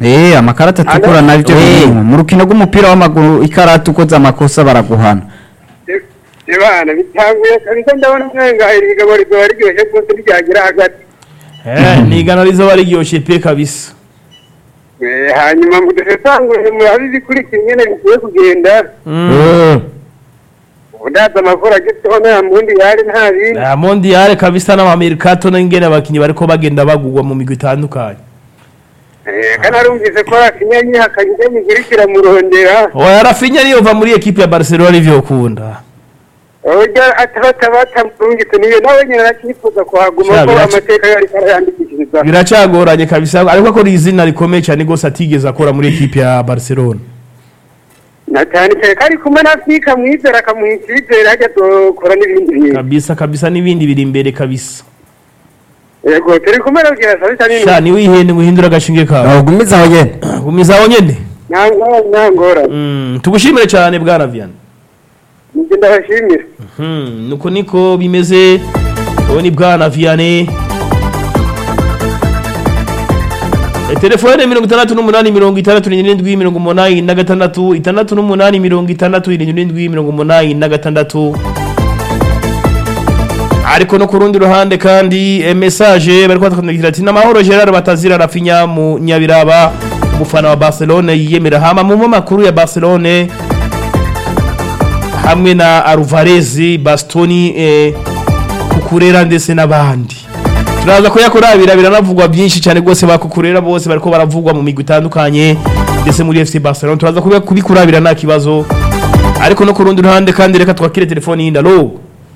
Eh amakarata atukura Alo? navyo Eh. birimwo mu rukino rw'umupira w'amaguru ikarata ukoze amakosa baraguhana Ibana bitanguye kabisa ndabona mwenga iri bigabo rizoba riryoshye rwose ryagira hagati Eh, ni igana rizoba riryoshe pe kabisa Eh, hanyuma ngo dusesangure murabe ibikurikira ingene bigiye kugenda Mm. udaza amakuru agezweho nta mundi yari nta bindi Ah, mondial kabisa n'amamerikato n'ingene abakinyi bariko bagenda bagugwa mu migwi itandukanye Eh, kandi arumvise ko akinyanyi hakanyije migurikira murondera oya rafinya niyo va muri ekipe ya barcelona nivyo ukunda urya atabatabata murungitse niyo nawe nyine arakifuza kuhaguma Sha, ko biraca- amateka yari karayandikishiriza biracagoranye kabisa ariko akora izina rikomeye cyane rwose atigeze akora muri ekipe ya barcelona na cyane cyane kari kumwe na fika mwizera akamuha icyizere hajya dukora n'ibindi bintu kabisa kabisa n'ibindi biri imbere kabisa yego turi kumwe nabwira sabi cyane sha niwe ihene guhindura agashinge kawe ugumiza aho nyene gumiza aho nyene ntangora ntangora Mm, tugushimire cyane bwana vianney nibyo ndabashimira Mhm, nuko niko bimeze uwo ni bwana vianney E, telefone mirongo itandatu n'umunani mirongo itandatu n'irindwi mirongo umunani na gatandatu itandatu n'umunani mirongo itandatu irindwi mirongo umunani na gatandatu ariko no ku rundi ruhande kandi e, message bari kwatwandikira ati namahoro Gerard Batazira Rafinha mu Nyabiraba umufana wa Barcelona yiyemera hama mu makuru ya Barcelona hamwe na Alvarez Bastoni eh, Kukurera ndetse n'abandi turaza ko yakorabira biranavugwa byinshi cyane rwose bakukurera bose bariko baravugwa mu migwi itandukanye ndetse muri FC Barcelona turaza kubi- kubikurabira nta kibazo ariko no ku rundi ruhande kandi reka twakire telefoni yindi alo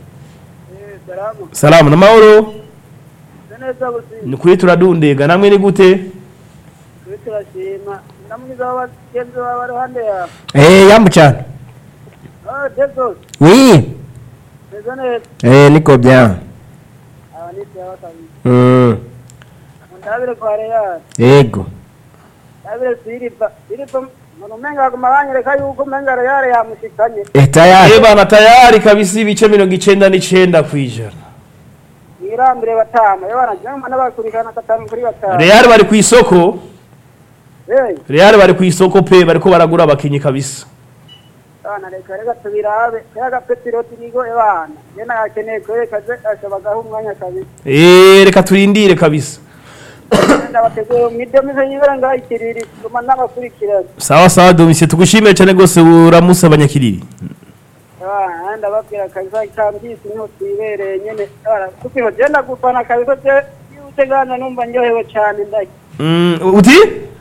salamu namahoro neza buzima ni kuri turadundega namwe ni gute turi turashima namwiza w'abagenzi bawe iruhande yawe eh yambu cyane oh desos oui meze neza eh niko bien aba ni sawa kabisa mm ndabire kwa real yego ndabire siripa siripa umuntu umenga aguma banyereka yuko umenga real yamushikanye eh tayari Eh bana tayari kabisa ibice mirongo icenda n'icenda kw'ijana mwirambire batama yo banagira ngo n'abakurikirana gatanu kuri batanu Real bari ku isoko eh Real bari ku isoko pe bariko baragura abakinyi kabisa bana reka reka tubirabe kaya gapetiro turigo ebana je nakeneye kwereka je ashabagaho umwanya kabisa Eh reka turindire kabisa ndabateguye mwidemize nyibera ngayikiriri tuma n'abakurikirana sawa sawa domisie tugushimire cyane rwose uramusa abanyakiriri Ah, ndababwira kabisa ikambisi niho twibereye nyene tukino genda gufana kabisa je yuje gana numva ndyohewe cyane ndaki Mm, uti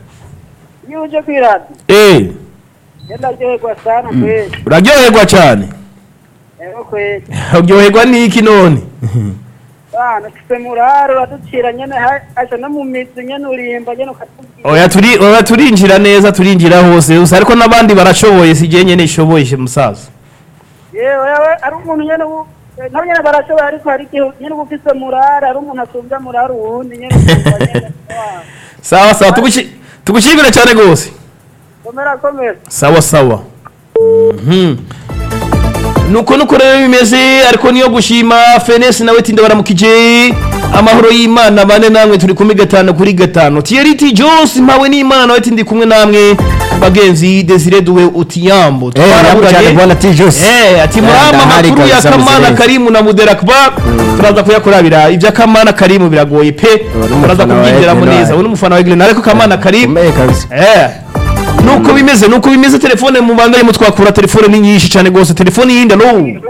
yuje kwiradi eh genda ryoherwa sana kweli uraryoherwa cyane ero kweli uryoherwa n'iki none bana tuse muraro uraducira nyene ha- asha no mu mizi nyene urimba nyene ukatubwira oya turi oya turinjira neza turinjira hose gusa ariko n'abandi barashoboye si je nyene ishoboye musaza yewe yewe ari umuntu nyene ubu eh, nabo nyene barashoboye ariko hari igihe nyene uba ufise muraro ari umuntu asumbya muraro uwundi nyene ukumva nyene ah, sawa sawa tugushi tugushimire cyane rwose komera komera sawa sawa Mhm. nuko nuko rero bimeze ariko niyo gushima fenesi nawe tinda baramukije amahoro y'imana bane namwe turi kumwe gatanu kuri gatanu tiyeriti jose mpawe n'imana nawe tindi kumwe namwe bagenzi desire duwe utiyambo eh yambu cyane bwana tijus Eh, ati murama ndahari makuru ya kabisa kamana muzirezi. karimu na muderakba turaza kuyakurabira ibya kamana karimu biragoye pe n'umufana turaza wa kubyinjiramo Eglin neza wayo. ubu n'umufana wa Eglin ariko kamana karimu umeye kabisa Eh. nuko bimeze nuko bimeze telefone mu banda arimo twakura telefone ni nyinshi cyane rwose telefone yindi no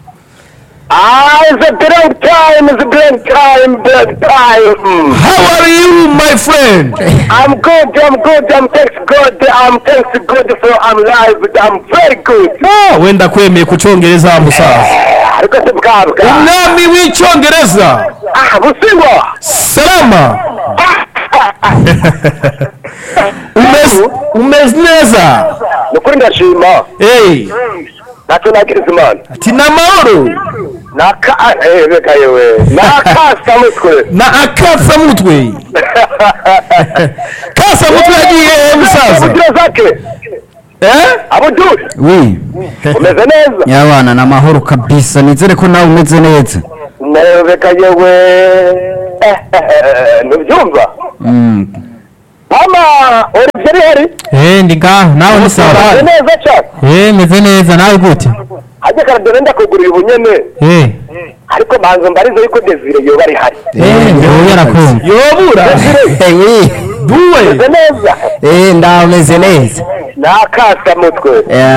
Ah, it's a blank time, it's a blank time, blank time. how are you my friend I'm good, I'm good, I'm thanks God, I'm thanks God for I'm live, I'm very good. Ah, wenda kwemeye ku cyongereza musaza Ariko si bwabwa. umwami w'icyongereza Ah, busingwa. salama umeze umeze neza Nukuri ndashima. hey Ntacyo nagiriza Imana. ati ni amahoro Naka, eh, reka yewe. Nakasa mutwe. na akasamutwe kasamutwe yagiye he musaza Ubugira zake. eh Abuduri. oui Umeze neza. yabana na mahoro kabisa nizere ko nawe umeze neza Reka yewe. Ntubyumva? Mm. Mama Olivier byari hari Eh ndi ngaho nawe ni sawa. Meze neza cyane Eh meze neza nawe gute? hajya karadore ndakugurira ubunyene Eh. ariko manzo mbarizo yuko desire yoba ari hari Eh ndio yarakumva. yobura Eh oui. duwe meze neza Eh ndameze neza. nakasa mutwe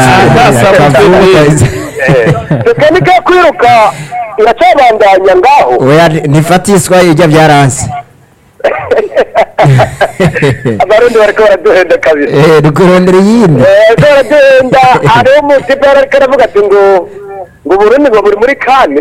tekinike yo kwiruka iracabandanya ngaho Oya ntifatiswa ijya byaranse. abarundi bariko baraduhenda kabiri Eh dukurondera yindi. Eh, baraduhenda hariho umutipe ariko aravuga ati ngo ngo uburundi ngo buri muri kane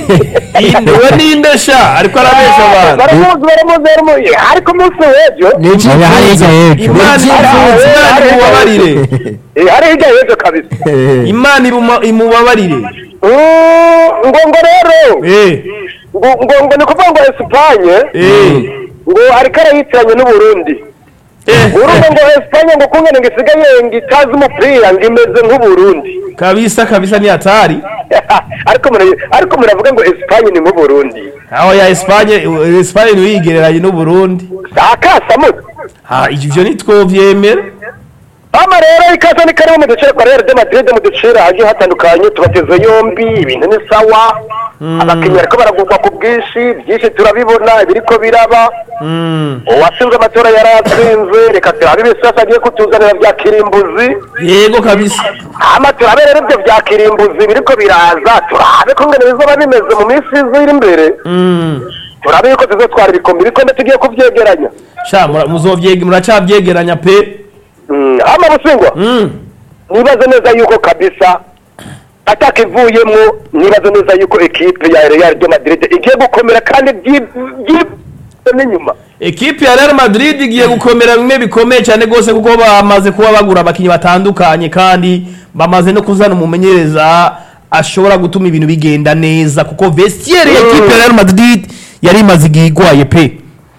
we ninde sha ariko arabesha abantu baramuzi baramuzi baramuzi ariko umunsi w'ejo Niki Oya, hari ijya y'ejo. imana imana imubabarire eh, hari hirya y'ejo kabisa imana ibuma- imubabarire Mm, ngo ngo rero Eh, ngo ngo ngo ni kuvuga ngo esipanye eh, ngo ariko arayitiranye n'uburundi eh, urumva ngo esipanye ngo kungene ngo isigaye ngo itazi umupira ngo imeze nk'uburundi kabisa kabisa ni hatari ariko mura- ariko muravuga ngo esipanye ni nk'uburundi aho ya espanye espanye ntiwigereranye n'uburundi akasamutwe ha ivyo nitwovyemera hano rero ikaze ni karibu mu duce kwa real de madrid mu ducira hagiye hatandukanye tubateze yombi ibintu ni sawa abakinnyi bariko baragurwa ku bwinshi byinshi turabibona ibiriko biraba Mm. uwatsinze amatora yari atsinze reka turabe ibisasa agiye kutuzanira bya kirimbuzi yego kabisa hama turabe rero ibyo bya kirimbuzi biriko biraza turabe ko ngene bizoba bimeze mu minsi iri imbere Mm. turabe yuko tuzotwara ibikombe ibikombe tugiye kuvyegeranya sha mura- muzovyege muracavyegeranya pe Mm, hama busingwa Mm. nibaze neza yuko kabisa ataka ivuyemwo nibaze neza yuko ekipe ya Real de Madrid igiye gukomera kandi byi- byi- n'inyuma ekipe ya Real Madrid igiye gukomera bimwe bikomeye cyane rwose kuko bamaze kuba bagura abakinnyi batandukanye kandi bamaze no kuzana umumenyereza ashobora gutuma ibintu bigenda neza kuko vestiaire ya ekipe ya Real Madrid yari imaze igihe igwaye pe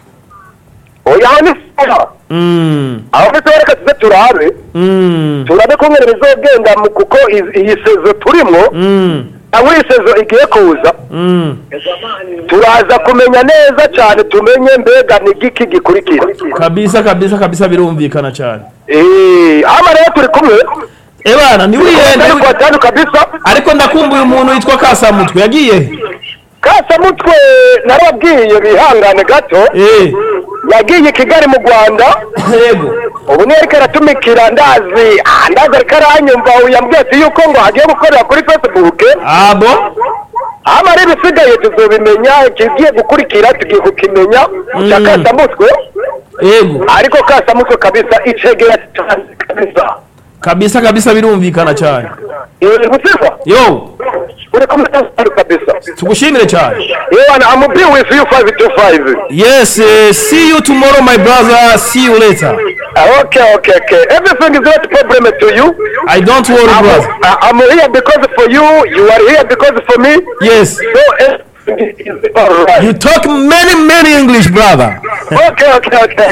oya aho ni sawa Mm. aho ndetse reka tuze turabe Mm. turabe ko ngene bizogenda mu- kuko iyi- iyi sezo turimwo Mm. aho iyi sezo igiye kuza Mm. turaza kumenya neza cyane tumenye mbega ni igiki gikurikira kabisa kabisa kabisa birumvikana cyane Eh, hano rero turi kumwe ebana ntiwihende Turi kwa tanu kabisa ariko ndakumbuye umuntu witwa Kasamutwe yagiye kasamutwe narabwiye bihangane gato eh yagiye i kigali mu rwanda yego ubu niyo ariko aratumikira ndazi ah, ndazi ariko aranyumva ubu yambwiye ati yuko ngo hagiye gukorera kuri facebook abo hano rero ibisigaye tuzobimenya ikigiye gukurikira tugiye kukimenya cya Mm. kasamutwe yego ariko kasamutwe kabisa icegera cyane kabisa kabisa kabisa birumvikana cyane iri gusiza yo uri kumwe n'abantu kabisa tugushimire cyane yewe I'm a bill with you five to five yes uh, see you tomorrow my brother see you later okay okay okay everything is not problem to you i don't worry I'm, brother I'm here because for you you are here because for me yes so everything is all right you talk many many english brother okay okay okay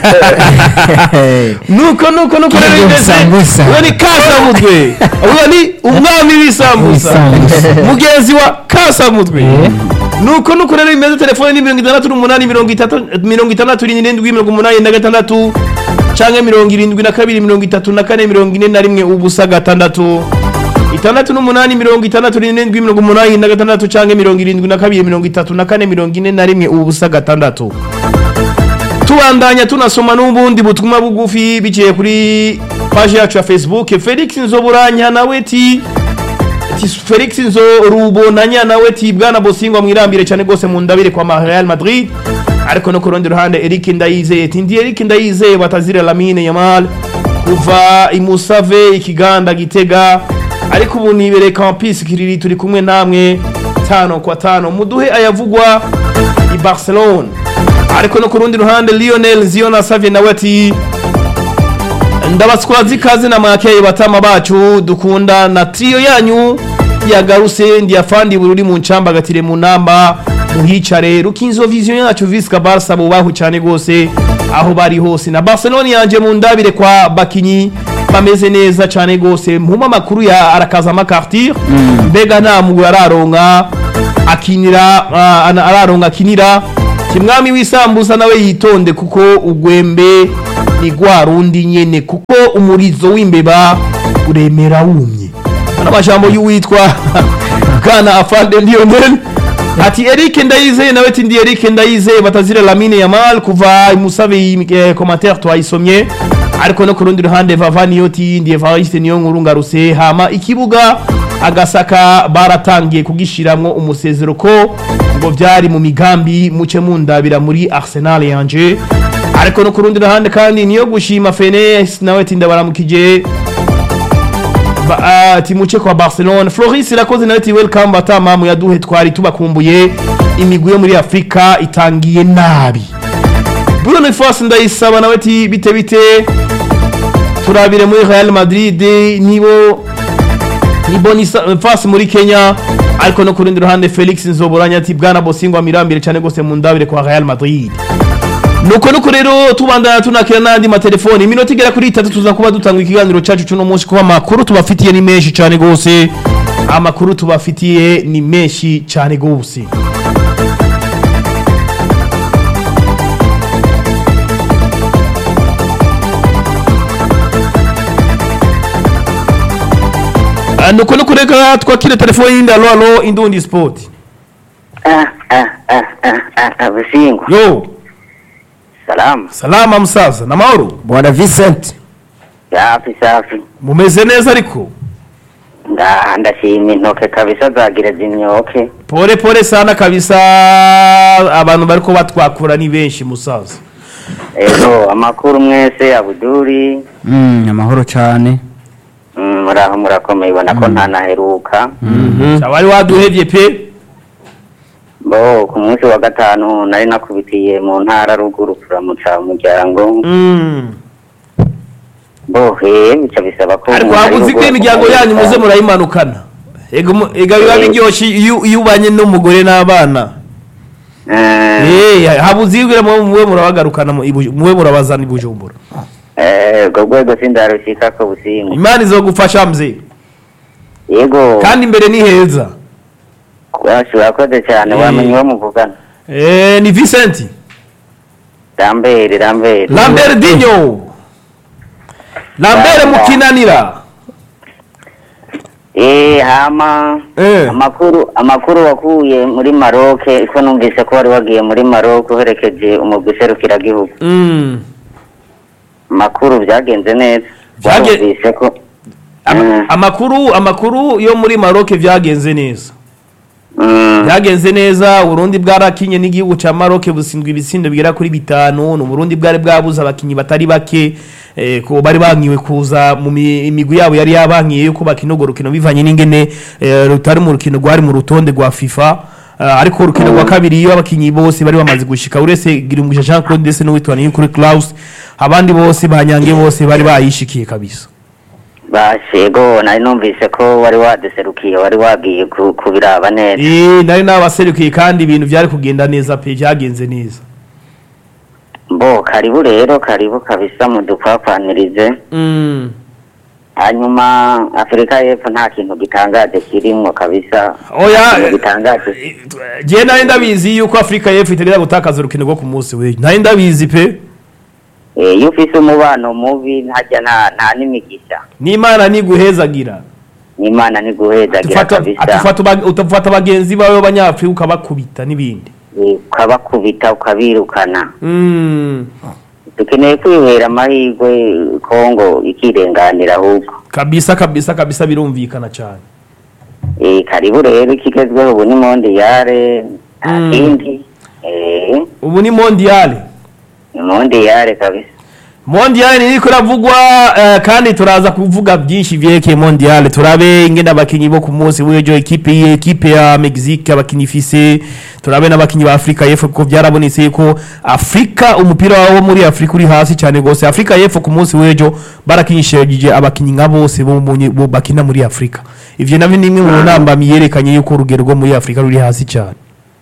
nuko nuko nuko rero Kirya bimeze sambusa. uwo ni kasamutwe uwo ni umwami w'isambusa W'isambusa. mugenzi wa kasamutwe nuko nuko rero bimeze telefone ni mirongo itandatu n'umunani mirongo itatu mirongo itandatu n'irindwi mirongo umunani na gatandatu canke mirongo irindwi na kabiri mirongo itatu na kane mirongo ine na rimwe ubusa gatandatu itandatu n'umunani mirongo itandatu n'irindwi mirongo umunani na gatandatu canke mirongo irindwi na kabiri mirongo itatu na kane mirongo ine na rimwe ubusa gatandatu tubandanya tunasoma n'ubundi butumwa bugufi biciye kuri paji yacu ya facebook felix nzoburanya nawe ti ti felix nzorubonanya nawe ti bwana bosingwa mwirambire cyane rwose mu ndabire kwa ma real madrid ariko no ku rundi ruhande eric ndayizeye ti ndi eric ndayizeye batazira lamine yamal kuva imusave ikiganda gitega ariko ubu nibereye campus kiriri turi kumwe namwe tano kwa tano muduhe ayavugwa i barcelone ariko no ku rundi ruhande lionel ziona savye nawe ati ndabatswazi ikaze na mwakeye batama bacu dukunda na trio yanyu yagaruse ndiyafandi bururi mu ncamba gatire mu namba muhicare rukinzo vision yacu visca barca bubahu cyane gose aho bari hose na barcelona yanje mu ndabire kwa bakinyi bameze neza cyane gose mpuma makuru ya arakaza makartir mbega nta mugwi araronka akinira ah, ana- araronka akinira kimwami w'isambusa nawe yitonde kuko ugwembe ni gwa rundi nyene kuko umurizo w'imbeba uremera wumye ano majambo y'uwitwa bwana afande lionel ati Eric Ndayizeye nawe ati ndi Eric Ndayizeye batazira Lamine Yamal kuva musabe eh, commentaire twayisomye ariko no ku rundi ruhande Vavani yoti ndi Evariste niyo nkuru ngaruse hama ikibuga agasaka baratangiye kugishiramwo umusezero ko ngo vyari mu migambi muce mundabira muri Arsenal yanje ariko no ku rundi ruhande kandi niyo gushima Fenes nawe ati ndabaramukije Ba- ah, timuche kwa Barcelona Floris irakoze nawe ati welcome batamamu yaduhe twari tubakumbuye imigwi yo muri Afrika itangiye nabi Bruno Fos ndayisaba nawe ati bite bite turabire muri Real Madrid nibo ni Boniface muri Kenya ariko no ku rundi ruhande Felix Nzoboranya ati bwana Bosingwa mirambire cyane gose mu ndabire kwa Real Madrid nuko nuko rero tubandana tunakira n'andi matelefoni iminota igera kuri itatu tuza kuba dutanga ikiganiro cyacu cuno munsi kuba amakuru tubafitiye ni menshi cyane gose amakuru tubafitiye ni menshi cyane gose Ah, nuko nuko reka twakire telefoni yindi alo alo indundi sport Ah, ah, ah, ah, ah, ah, Busingwa. yo Salamu. salama musaza na mahoro bwana vincent Safi safi. mumeze neza ariko Nda ndashima intoke kabisa zagira zimyoke. pole pole sana kabisa abantu bariko batwakura ni benshi musaza Ego amakuru mwese Abuduri. Mm, amahoro cyane Mm, muraho murakomeye ubona ko nta naheruka. wari waduhevye pe Bo ku munsi wa gatanu nari nakubitiye mu ntara ruguru kuramutsa umuryango. Mm. Bo he bica bisaba ko ariko umuntu ari habuze ko ruguru imiryango yanyu muze akumurika. murayimanukana ega mu- ega biba biryoshye iyo iyo ubanye n'umugore n'abana Eh, Eh, habuze ibwira muwe murabagarukana mu Ibuju- muwe murabazana i bujumbura eh, ubwo rwego sindarushika ko Busingwa. imana izogufasha mze Yego. kandi imbere ni heza urakoze cyane Eh. wamenye uwo muvugana. Eh, ni Vincent Lambert Lambert. Lambert Dinho Lambert Lambert. mukinanira Eh hama Eh. amakuru amakuru wakuye muri Maroc ko numvise ko wari wagiye muri Maroc uherekeje umugwi serukiragihugu Mm. amakuru byagenze neza Byage- warumvise ko Ama- Mm. amakuru amakuru yo muri Maroc vyagenze neza Mm, byagenze neza uburundi bwarakinye n'igihugu ca Maroc busindwa ibitsindo bigera kuri bitanu n'uburundi bwari bwabuze abakinyi batari bake eh, ko bari bankiwe kuza mu mi- imigwi yabo yari yabankiye yuko bakina urwo rukino bivanye n'ingene eh, rutari mu rukino rwari mu rutonde rwa FIFA Uh, ariko urukino rwa kabiri iyo abakinyi bose bari bamaze gushika uretse Girumbusha Jean Claude ndetse n'uwitwa Niyukuri Klaus abandi bose banyange bose bari bayishikiye kabisa bashego nari numvise ko wari waduserukiye wari wagiye ku- kubiraba neza Eh, nari nabaserukiye kandi ibintu byari kugenda neza pe byagenze neza mbo karibu rero karibu kabisa mudupfapfanirize mm. hanyuma afurika y'epfo nta kintu gitangaje kirimwo kabisa Oya, Nta kintu eh, gitangaje je nari ndabizi yuko afurika y'epfo itagira gutakaza urukino rwo ku munsi we nari ndabizi pe Eh, iyo ufise umubano mubi ntajya nta nta n'imigisha n'imana niguhezagira n'imana ntiguhezagira Atufata- kabisa atufata uba- utafata bagenzi bawe b'abanyafurika ukabakubita n'ibindi Eh, ukabakubita ukabirukana Mm, dukeneye kwihera amahirwe kongo ikirenganira ahubwo kabisa kabisa kabisa birumvikana cyane Eh, karibu rero ikigezweho ubu ni mondiyare nta Mm. kindi Eh, ubu ni mondiale ni mondiyare kabisa mondiale niriko iravugwa eh, kandi turaza kuvuga byinshi vyerekeye mondiale turabe ingene abakinyi bo ku munsi w'ejo ekipe ye ekipe ya mexique abakinyi ifise turabe n'abakinyi ba afurika y'epfo kuko byarabonetse ko afurika umupira wo muri afurika uri hasi cyane rwose afurika y'epfo ku munsi w'ejo barakinishije abakinyi nka bose bo mu- bo bakina muri afurika ivyo navyo ni imwe mu ntambamyi yerekanye yuko urugero rwo muri afurika ruri hasi cyane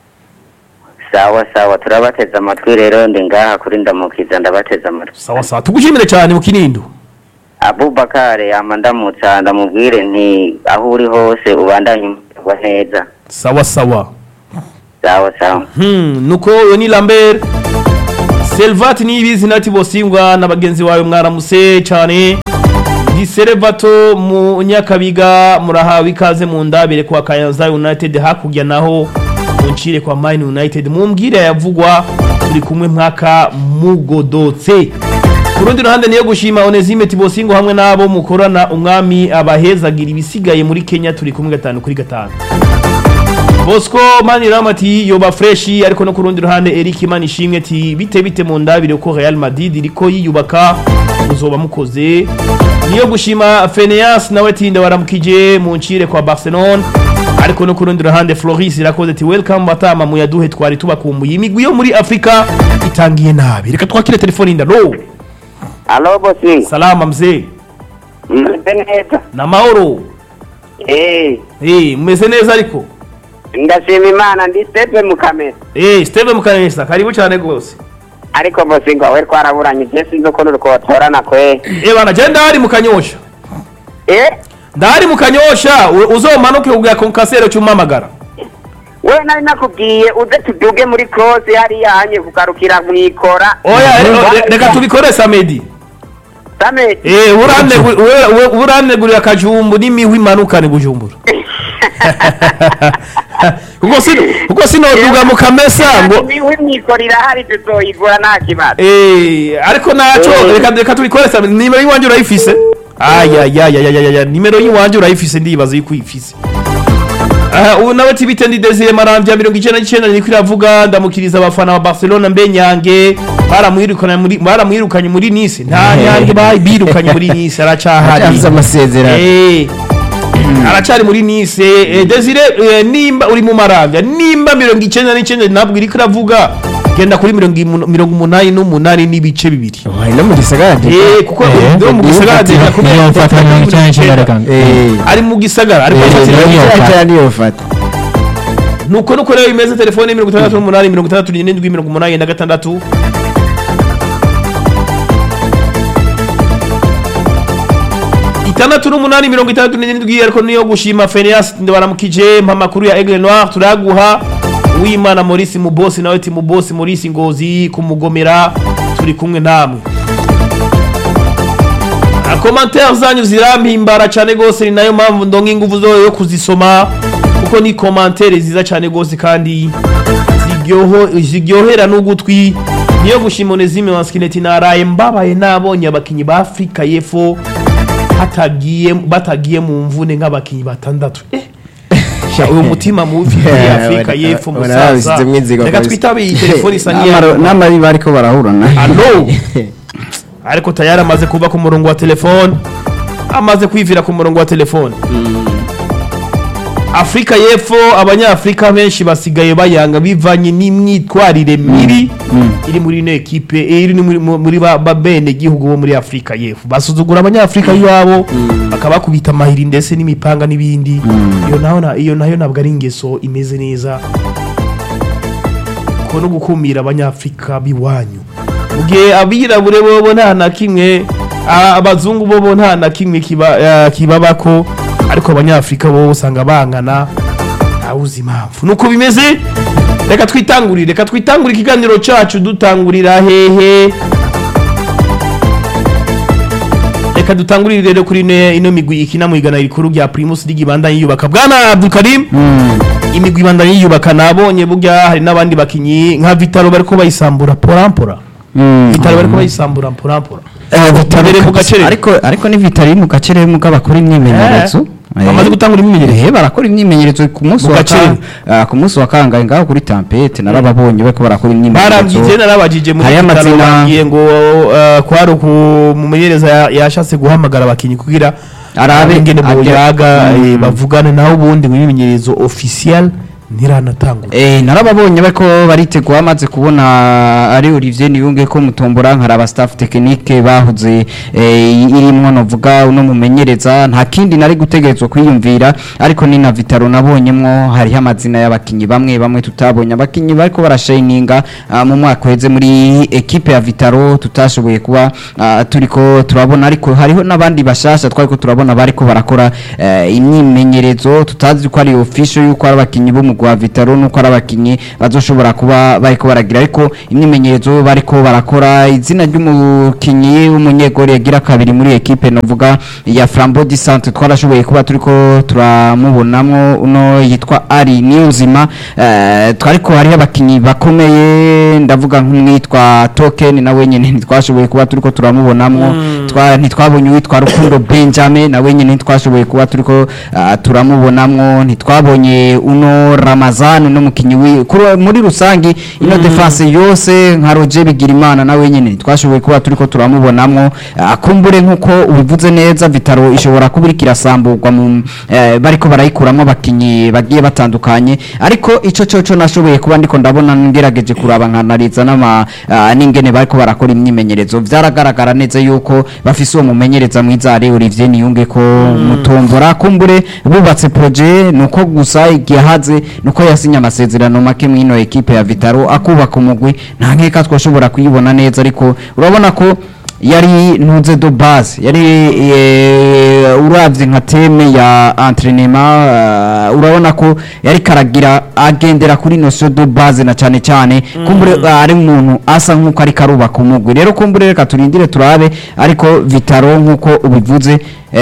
sawa sawa turabateze amatwi rero ndi ngaha kuri ndamukiza ndabateze amatwi sawa sawa tugushimire cyane mu kinindo abubakare yama ndamutsa ndamubwire nti aho uri hose ubandanye umurwa neza sawa sawa sawa sawa Hmm, nuko uyu ni Lambert Selvati niyibizi nati bosingwa na bagenzi bawe mwaramuse cyane Diserevato mu Nyakabiga murahawe ikaze mu ndabire kwa Kayanza United hakurya naho muncire kwa Man United mumbwire yavugwa turi kumwe mwaka mugodotse ku rundi ruhande niyo gushima Onesime Tibosingo hamwe nabo mukorana umwami abahezagira ibisigaye muri Kenya turi kumwe gatanu kuri gatanu Bosco Manirama ati yoba fresh ariko no ku rundi ruhande Eric Manishimwe ati bite bite mu ndabire ko Real Madrid iriko yiyubaka muzoba mukoze niyo gushima Phineas nawe ati ndabaramukije mu ncire kwa Barcelona ariko no ku rundi ruhande Floris irakoze ati welcome batama mu yaduhe twari tubakumbuye imigwi yo muri Afrika itangiye nabi reka twakire telefone indalo alo bosi salama mzee meze neza na mahoro eh eh mumeze neza ariko ndashima imana ndi stepe mu kamera eh Steve Mukanesa karibu cyane gose ariko bosi ngo we twaraburanye je sinzi ukuntu rukotorana kwe eh bana je ndari mu kanyosha eh ndari mu kanyosha u- uzomanuke ubwa konkasero cyumamagara we nari nakubwiye uze tuduge muri cross hariya hanye kugarukira mwikora oya re- re- reka tubikore samedi same eh uranegu- we- we- uranegurira akajumbu n'imihwi imanukane bujumbura kuko sino kuko sino duga mu kamesa ngo niwe mwikora irahari tuzoyigura nta kibazo eh ariko naco Eh. reka reka tubikore samedi nimero yiwanje urayifise aya ya ya ya ya ya nimero yiwanje urayifise ndibaza yuko uyifise aha ubu nawe tibite ndi Desire Maramvya 99 niko iravuga ndamukiriza abafana ba Barcelona mbe nyange baramwirukanye muri baramwirukanye muri Nice nta nyange bayi birukanye muri Nice aracahari Yavuze amasezerano. eh aracari muri Nice eh, Desire eh, nimba uri mu Maramvya nimba 99 nabwo iriko iravuga genda kuri 188 n'ibice bibiri Wari no mu gisagara de. eh kuko ndo mu gisagara de niyo mfata mirongo icyenda n'icyenda reka Eh. ari mu gisagara ariko Eh, afatira niyo mu mfata. Cyane niyo fata. nuko nuko rero imeze telefone mirongo itandatu n'umunani mirongo itandatu n'irindwi mirongo umunani na gatandatu itandatu n'umunani mirongo itandatu n'irindwi ariko niyo gushima Phineas baramukije mpa amakuru ya Aigle Noir turaguha Uwimana Maurice Mubosi nawe ati Mubosi Maurice Ngozi kumugomera turi kumwe namwe komantere zanyu zirampimbara cyane rwose ni nayo mpamvu ndonga ingufu zo yo kuzisoma kuko ni komantere ziza cyane rwose kandi ziryoho- ziryohera n'ugutwi niyo gushima Onesime Wanskineti naraye mbabaye nabonye abakinyi ba Afrika y'Epfo hatagiye batagiye mu mvune nk'abakinyi batandatu eh sha uyu mutima mubi muri Yeah, Afrika wana- y'Epfo wana- musaza wanabisizemwo inzigo reka kabisa. twitabe iyi telefone isa N'amaro- n'iya n'amari bariko barahurana. Allo ariko tayari amaze kuva ku murongo wa telefone amaze kwivira ku murongo wa telefone afurika y'epfo abanyafurika benshi basigaye bayanga bivanye n'imyitwarire mibi iri muri ino ekipe eh, iri muri, muri ba, ba bene gihugu bo muri afurika y'epfo basuzugura abanyafurika iwabo bakabakubita amahiri ndetse n'imipanga n'ibindi iyo naho na- iyo nayo ntabwo ari ingeso imeze neza ko no gukumira abanyafurika biwanyu mu gihe abirabure bobo nta na kimwe a- abazungu bobo nta na kimwe kiba- eh, kibabako ariko abanyafurika bobo usanga bangana ntawuzi impamvu nuko bimeze reka twitangurire reka twitangurire ikiganiro cyacu dutangurira hehe reka dutangurire rero kuri ino- ino migwi ikina mu igana rikuru rya primus ligi bandanye yubaka bwana abdulkarim imigwi ibandanye yiyubaka nabonye burya hari n'abandi bakinyi nka vitaro bariko bayisambura porampora vitaro bariko bayisambura porampora Imbere mu gacerere. ariko ariko ni vitari mu gacerere mu bakora imyimenyerezo Eh, bamaze gutangura imyimenyerezo. eh barakora imyimenyerezo ku munsi Mu wa gacerere. ka- ah, ku munsi wa kangahe ngaho kuri tampete narababonye bariko barakora barambwiye imyimenyerezo narabajije muri Hariyo vitaro amazina- bambwiye ngo uh, kwari umumenyereza ya- yashatse guhamagara abakinyi kugira Arabe- ingene ajya- boyaga Mm. eh, bavugane naho ubundi mu imyimenyerezo officiel ntiranatangura Eh narababonye bariko baritegura amaze kubona ari Olivier Niyunge ko mutombora nkaraba staff technique bahuze eh, irimwo novuga uno mumenyereza nta kindi nari gutegerezwa kwiyumvira ariko ni na Vitaro nabonyemwo hariho amazina y'abakinyi bamwe bamwe tutabonye abakinyi bariko barashininga ah, mu mwaka uheze muri equipe ya Vitaro tutashoboye kuba ah, turiko turabona ariko hariho n'abandi bashasha twariko turabona bariko barakora eh, imyimenyerezo tutazi ko ari official yuko ari abakinyi b'umugwi umugwi wa Vitaro nuko ari abakinyi bazoshobora kuba bariko baragira ariko imyimenyerezo bariko barakora izina ry'umukinyi w'umunyegori yagira kabiri muri ekipe novuga ya Flambeau du Centre twarashoboye kuba turiko turamubonamwo uno yitwa Ari Niyonzima eh, twariko hariho abakinyi bakomeye ndavuga nk'umwitwa Token nawe nyene ntitwashoboye kuba turiko turamubonamwo twa ntitwabonye uwitwa Rukundo Benjamin nawe nyene ntitwashoboye kuba turiko ah, turamubonamwo ntitwabonye uno Ramazan no mukinyi wi kuri- muri rusangi ino defense yose nka Roger Bigirimana nawe nyene ntitwashoboye kuba turiko turamubonamwo Ah, kumbure nkuko ubivuze neza Vitaro ishobora kuba iriko irasamburwa mu eh, bariko barayikuramwo abakinyi bagiye batandukanye ariko ico coco nashoboye kuba ndiko ndabona ngerageje kuraba nkanariza n'ama ah, n'ingene bariko barakora imyimenyerezo vyaragaragara neza yuko bafise uwo mumenyereza mwiza ari Olivier Niyunge ko mutombora kumbure bubatse projet nuko gusa igihe haze nuko yasinye amasezerano make mwino ekipe ya Vitaro akubaka umugwi nta nkeka twashobora kuyibona neza ariko urabona ko yari ntuze do base yari eh, uravye nka teme ya entraînement uh, urabona ko yari karagira agendera kuri notion do base na cyane cyane kumbure uh, ari umuntu asa nkuko ari karubaka umugwi rero kumbure reka turindire turabe ariko Vitaro nkuko ubivuze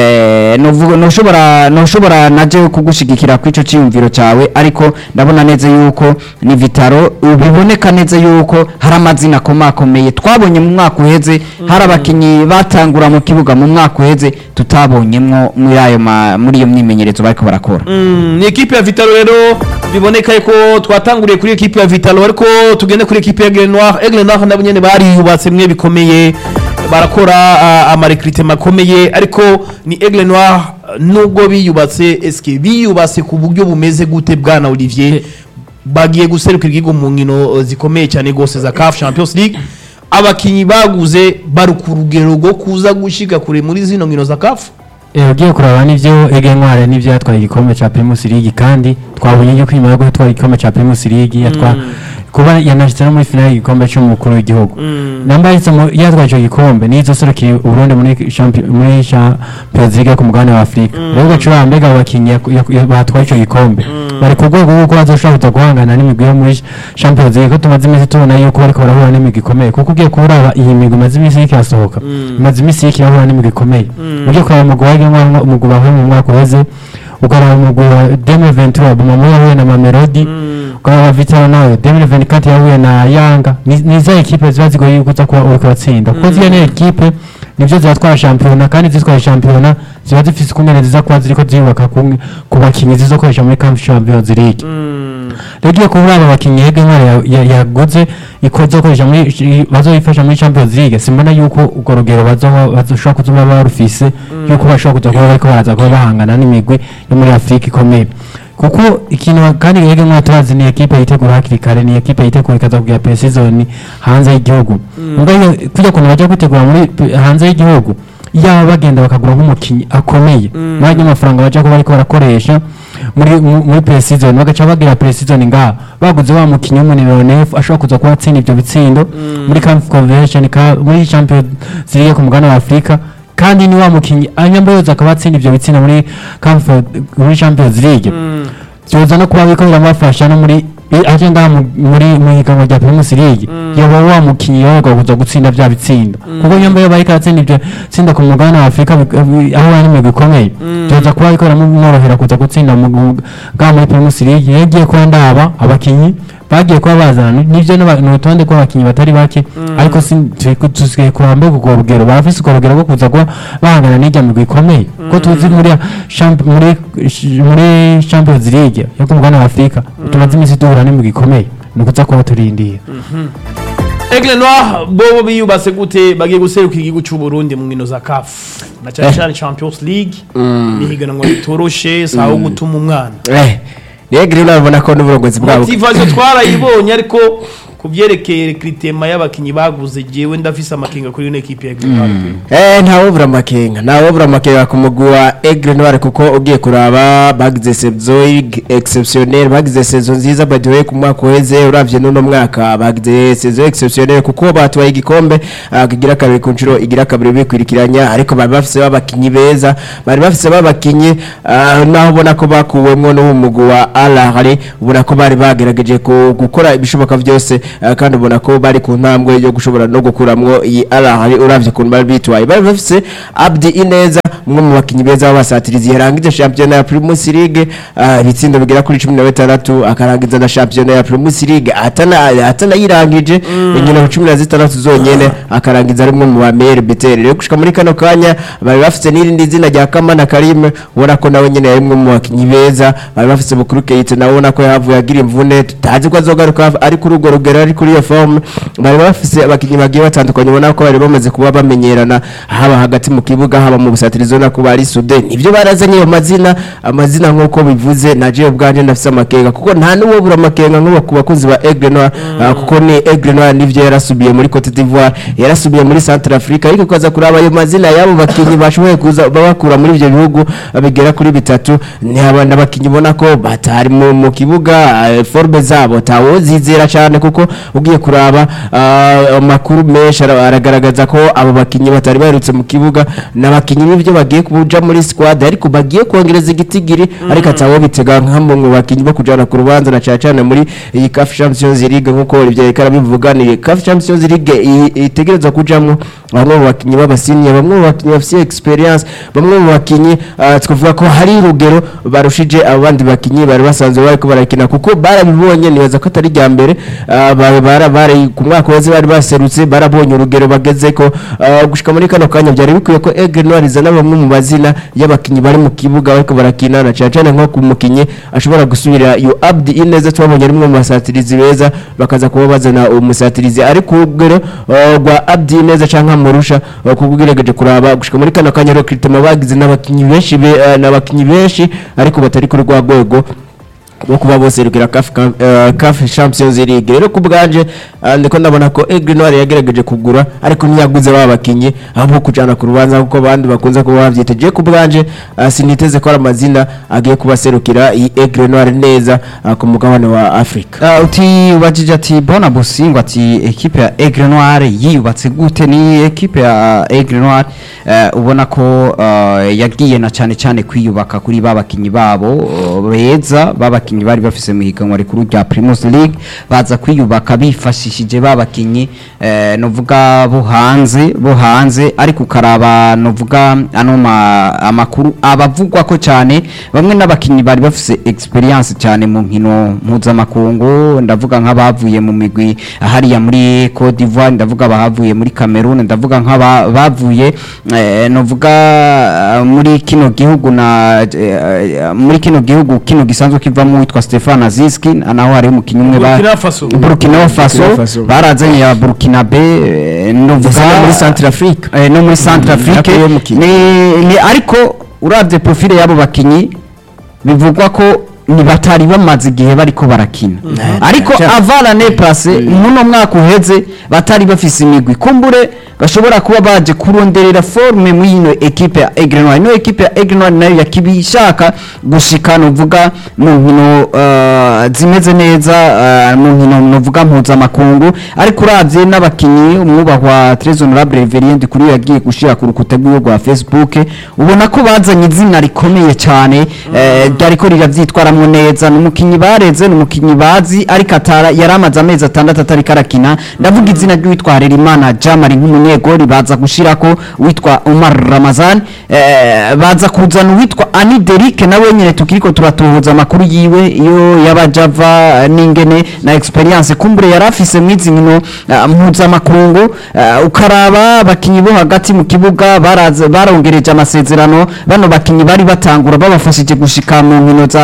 eh novuga noshobora noshobora naje kugushigikira kwico ciyumviro cyawe ariko ndabona neza yuko ni Vitaro biboneka neza yuko hari amazina komakomeye twabonye mu mwaka uheze hari abakinyi batangura mu kibuga mu mwaka uheze tutabonyemwo muri ayo ma- muri iyo myimenyerezo bariko barakora Mm, ni ekipe ya Vitalo rero biboneka ko twatanguriye kuri ekipe ya Vitalo ariko tugende kuri ekipe ya Aigle Noir Aigle Noir nabo nyene bariyubatse mwe bikomeye barakora uh, amarekrite makomeye ariko ni Aigle Noir nubwo biyubatse eske biyubatse ku buryo bumeze gute bwana Olivier bagiye guserukira igihugu mu nkino uh, zikomeye cyane gose za CAF Champions League abakinyi baguze bari ku rugero rwo kuza gushika kure muri zino nkino za CAF Eh, ugiye kuraba nivyo Ege Ntware nivyo yatwaye igikombe ca Primus League kandi twabonye yuko inyuma yo gutwara igikombe ca Primus League yatwa kuba yanashitse no muri finale y'igikombe c'umukuru w'igihugu namba yahise mu- yatwaye ico gikombe nizo serukira Uburundi muri champion muri Champions League ku mugabane wa Afrika rero gacura mbega abakinyi yak- yak- yak- batwaye ico gikombe bari ku rwego rw'uko bazoshobora kuza guhangana n'imigwi yo muri Champions League ko tumaze iminsi tubona yuko bariko barahura n'imigwi ikomeye kuko ugiye kuraba iyi migwi imaze iminsi iriko irasohoka imaze iminsi iriko irahura n'imigwi ikomeye ugiye kuraba umugwi wa Ege umugwi bahuye mu mwaka uheze ukaraba umugwi wa Demi Ventura Bumamo yahuye na Mamelodi ukaraba Vitalo nawe Demi Ventura yahuye na Yanga ni ni za ekipe ziba zigoye yuko uza kuba uriko uratsinda kuko ziriya ni ekipe nivyo ziratwara shampiyona kandi zitwaye shampiyona ziba zifise ukungene ziza kuba ziriko ziyubaka kumwe ku bakinyi zizokoresha muri CAF Champions League rero ugiye kubura aba bakinyi Ege Ntware ya- ya- yaguze ikozokoresha muri bazoyifasha muri Champions League simbona yuko urwo rugero bazoba bazoshobora kuzuma barufise yuko bashobora kuza kuba bariko baraza kuba bahangana n'imigwi yo muri Afrika ikomeye kuko ikintu kandi Ege Ntware turazi ni ekipe yitegura hakiri kare ni ekipe yitegura ikaza kugira pre-season hanze y'igihugu ubwo iyo kujya kuntu bajya kwitegura muri pe- hanze y'igihugu yaba bagenda bakagura nk'umukinyi akomeye mwanya amafaranga bajya kuba bariko barakoresha muri mu- muri pre-season bagaca bagira pre-season ngaha baguze wa mukinyi w'umuniro nefu ashobora kuza kuba atsinda ivyo bitsindo muri CAF Convention ka muri Champions League ku mugabane wa Afrika kandi ni wa mukinyi anyamboyoza akaba atsinda ivyo bitsindo muri CAF muri Champions League byoza no kuba biriko biramufasha no muri i- aje ngaha mu- muri mu higanwa rya Primus League yoba wa mukinyi yoga kuza gutsinda vya bitsindo kuko nyamba yo bariko aratsinda ivyo tsinda ku mugabane wa Afrika bi- bi- aho ari imigwi ikomeye byoza kuba biriko biramworohera kuza gutsinda mu- mu- ngaha muri Primus League yagiye kuba ndaba abakinyi bagiye kuba bazana ni- nivyo n'aba- ni urutonde rw'abakinyi batari bake ariko si- turi- tusigaye kuraba mbega urwo rugero barafise urwo rugero rwo kuza kuba bahangana n'irya migwi ikomeye ko tuzi muri champ- muri muri Champions League yo ku mugabane wa Afrika tumaze iminsi duhura n'imigwi ikomeye ni ukuza kuba turindiye Aigle Noir bo biyubatse gute bagiye guseruka igihugu cy'u Burundi mu nkino za CAF na cyane cyane Champions League ni higanwa ritoroshe saho gutuma umwana eh rero urabona ko n'uburongozi bwabo motivation twarayibonye ariko ku byerekeye rekritema y'abakinyi baguze jewe ndafise amakenga kuri ino ekipe ya Green Party Eh ntawobura amakenga ntawobura amakenga ku mugwi wa Aigle Noir kuko ugiye kuraba bagize saison exceptionnelle bagize saison nziza by the way ku mwaka uheze uravye n'uno mwaka bagize saison exceptionnelle kuko batwaye igikombe ah, kigira kabiri ku nshuro igira kabiri bikwirikiranya ariko bari bafise babakinyi beza bari bafise babakinyi ah, naho ubona ko bakuwemwo n'uwo mugwi wa Al Ahly ubona ko bari bagerageje ku- gukora ibishoboka byose ah, kandi ubona ko bari ku ntambwe yo gushobora no gukuramwo iyi Al Ahly uravye ukuntu bari bitwaye bari bafise Abdi Ineza umwe mu bakinyi beza b'abasatirizi yarangije shampiyona ya Primus League ah, ibitsindo bigera kuri 16 akarangiza na shampiyona ya Primus League atana atana yirangije inkino 16 zonyene akarangiza ari umwe mu bamere biteri rero gushika muri kano kanya bari bafise n'irindi zina rya Kamana Karim ubona ko nawe nyene yari umwe mu bakinyi beza bari bafise Bukuru Keita nawe ubona ko yavuye agira imvune tutazi ko azogaruka ari kuri urwo rugero ari kuri iyo forme bari bafise abakinyi bagiye batandukanye ubona ko bari bamaze kuba bamenyerana haba hagati mu kibuga haba mu busatirizo na kuba ari sude nivyo barazanye ayo mazina amazina nk'uko bivuze naje ubwanje ndafise amakenga kuko nta n'uwo bura amakenga nk'uwo ku bakozi ba Aigle Noir ah, kuko ni Aigle Noir nivyo yarasubiye muri Cote d'Ivoire yarasubiye muri Central Africa ariko kaza kuraba ayo mazina yabo bakinyi bashoboye kuza babakura muri ivyo bihugu ah, bigera kuri bitatu ni abana bakinyi ubona ko batari mu, mu kibuga ah, forme zabo tawozizera cyane kuko ugiye kuraba ah, amakuru menshi ara- aragaragaza ko abo bakinyi batari baherutse mu kibuga n'abakinyi n'ivyo bagiye kuja muri squad ariko bagiye kongereza igitigiri ariko atawo bitega nk'amwe mu bakinyi bo kujana ku rubanza na cyane cyane muri iyi CAF Champions League nk'uko Olivier Rekara bivuga ni CAF Champions League i- itegerezwa kujamwo bamwe mu bakinyi b'abasiniya bamwe mu bakinyi bafite experience bamwe mu bakinyi ah, twavuga ko hari urugero barushije abandi bakinyi bari basanzwe bariko barakina kuko barabibonye nibaza ko atari rya mbere ah, ba- bara bari ku mwaka wese bari baserutse barabonye urugero bageze ko ah, gushika muri kano kanya byari bikwiye ko Aigle Noir izana bamwe mu mazina y'abakinyi bari mu kibuga bariko barakina na cyane cyane nko ku mukinyi ashobora gusubira iyo Abdi Ineza twabonye ari umwe mu basatirizi beza bakaza kuba bazana umusatirizi ari ku rugero ah, rwa Abdi Ineza canke amurusha ah, kuko ugerageje kuraba gushika muri kano kanya rero Critema bagize n'abakinyi benshi be- ah, n'abakinyi benshi ariko batari kuri rwa rwego bo kuba bose rugira CAF Cam- eh, CAF Champions League rero kubganje ndiko ndabona ko Aigle Noir yagerageje kugura ariko ntiyaguze baba bakinyi ahubwo kujana ku rubanza kuko abandi bakunze kuba bavyiteje kubganje siniteze ko ari amazina agiye kubaserukira iyi Aigle Noir neza ah, ku mugabane wa Afrika Uh, uti ubajije ati bona busingwa ati ekipe ya Aigle Noir yiyubatse gute ni ekipe ya Aigle Noir uh, ubona ko uh, yagiye na cyane cyane kwiyubaka kuri babakinyi babo uh, beza babakinyi bari bafise mu higanwa rikuru rya Primus League baza kwiyubaka bifashishije babakinyi uh, novuga bo hanze bo hanze ariko ukaraba novuga ano ma, amakuru abavugwa ko cyane bamwe n'abakinyi bari bafise experience cyane mu nkino mpuzamakungu ndavuga nk'abavuye mu migwi hariya muri Cote d'Ivoire ndavuga abahavuye muri Cameroon ndavuga nk'abavuye eh, novuga eh, muri kino gihugu na eh, muri kino gihugu kino gisanzwe kivamo witwa Stefan Aziski naho hari umukinyi umwe ba Burkina Faso. Burkina Faso Burkina Faso. barazanye ya Burkina Be eh, novuga Ndetse no muri Central Africa. eh, no muri Central Afrique Yakuye umukinyi. ni, ni ariko uravye profile y'abo bakinyi bivugwa ko ni batari bamaze igihe bariko barakina ariko cyane. avana ne place muno mwaka uheze batari bafise imigwi kumbure bashobora kuba baje kuronderera forme mu yino equipe ya Aigle Noir ino equipe ya Aigle Noir nayo yakibishaka gushika novuga mu nkino uh, zimeze neza uh, mu nkino novuga mpuzamakungu ariko uravye n'abakinyi umwubahwa Trezor Honorable Reverend kuri yagiye gushira ku rukuta rwiwe rwa Facebook ubona ko bazanye izina rikomeye cyane eh, ryariko riravyitwaramwo neza n'umukinyi bareze n'umukinyi bazi ariko atara yaramaze amezi atandatu atari karakina ndavuga izina ry'uwitwa Harerimana Jamari nk'umunyegori baza gushirako witwa Umar Ramazan eh, baza kuzana uwitwa Ani Derike nawe nyene tukiriko turatuhuza amakuru yiwe iyo yabajava n'ingene na experience kumbure yarafise mwizi nkino uh, mpuzamakungu uh, ukaraba abakinyi bo hagati mu kibuga baraza barongereje amasezerano bano bakinyi bari batangura babafashije gushika mu nkino za mu-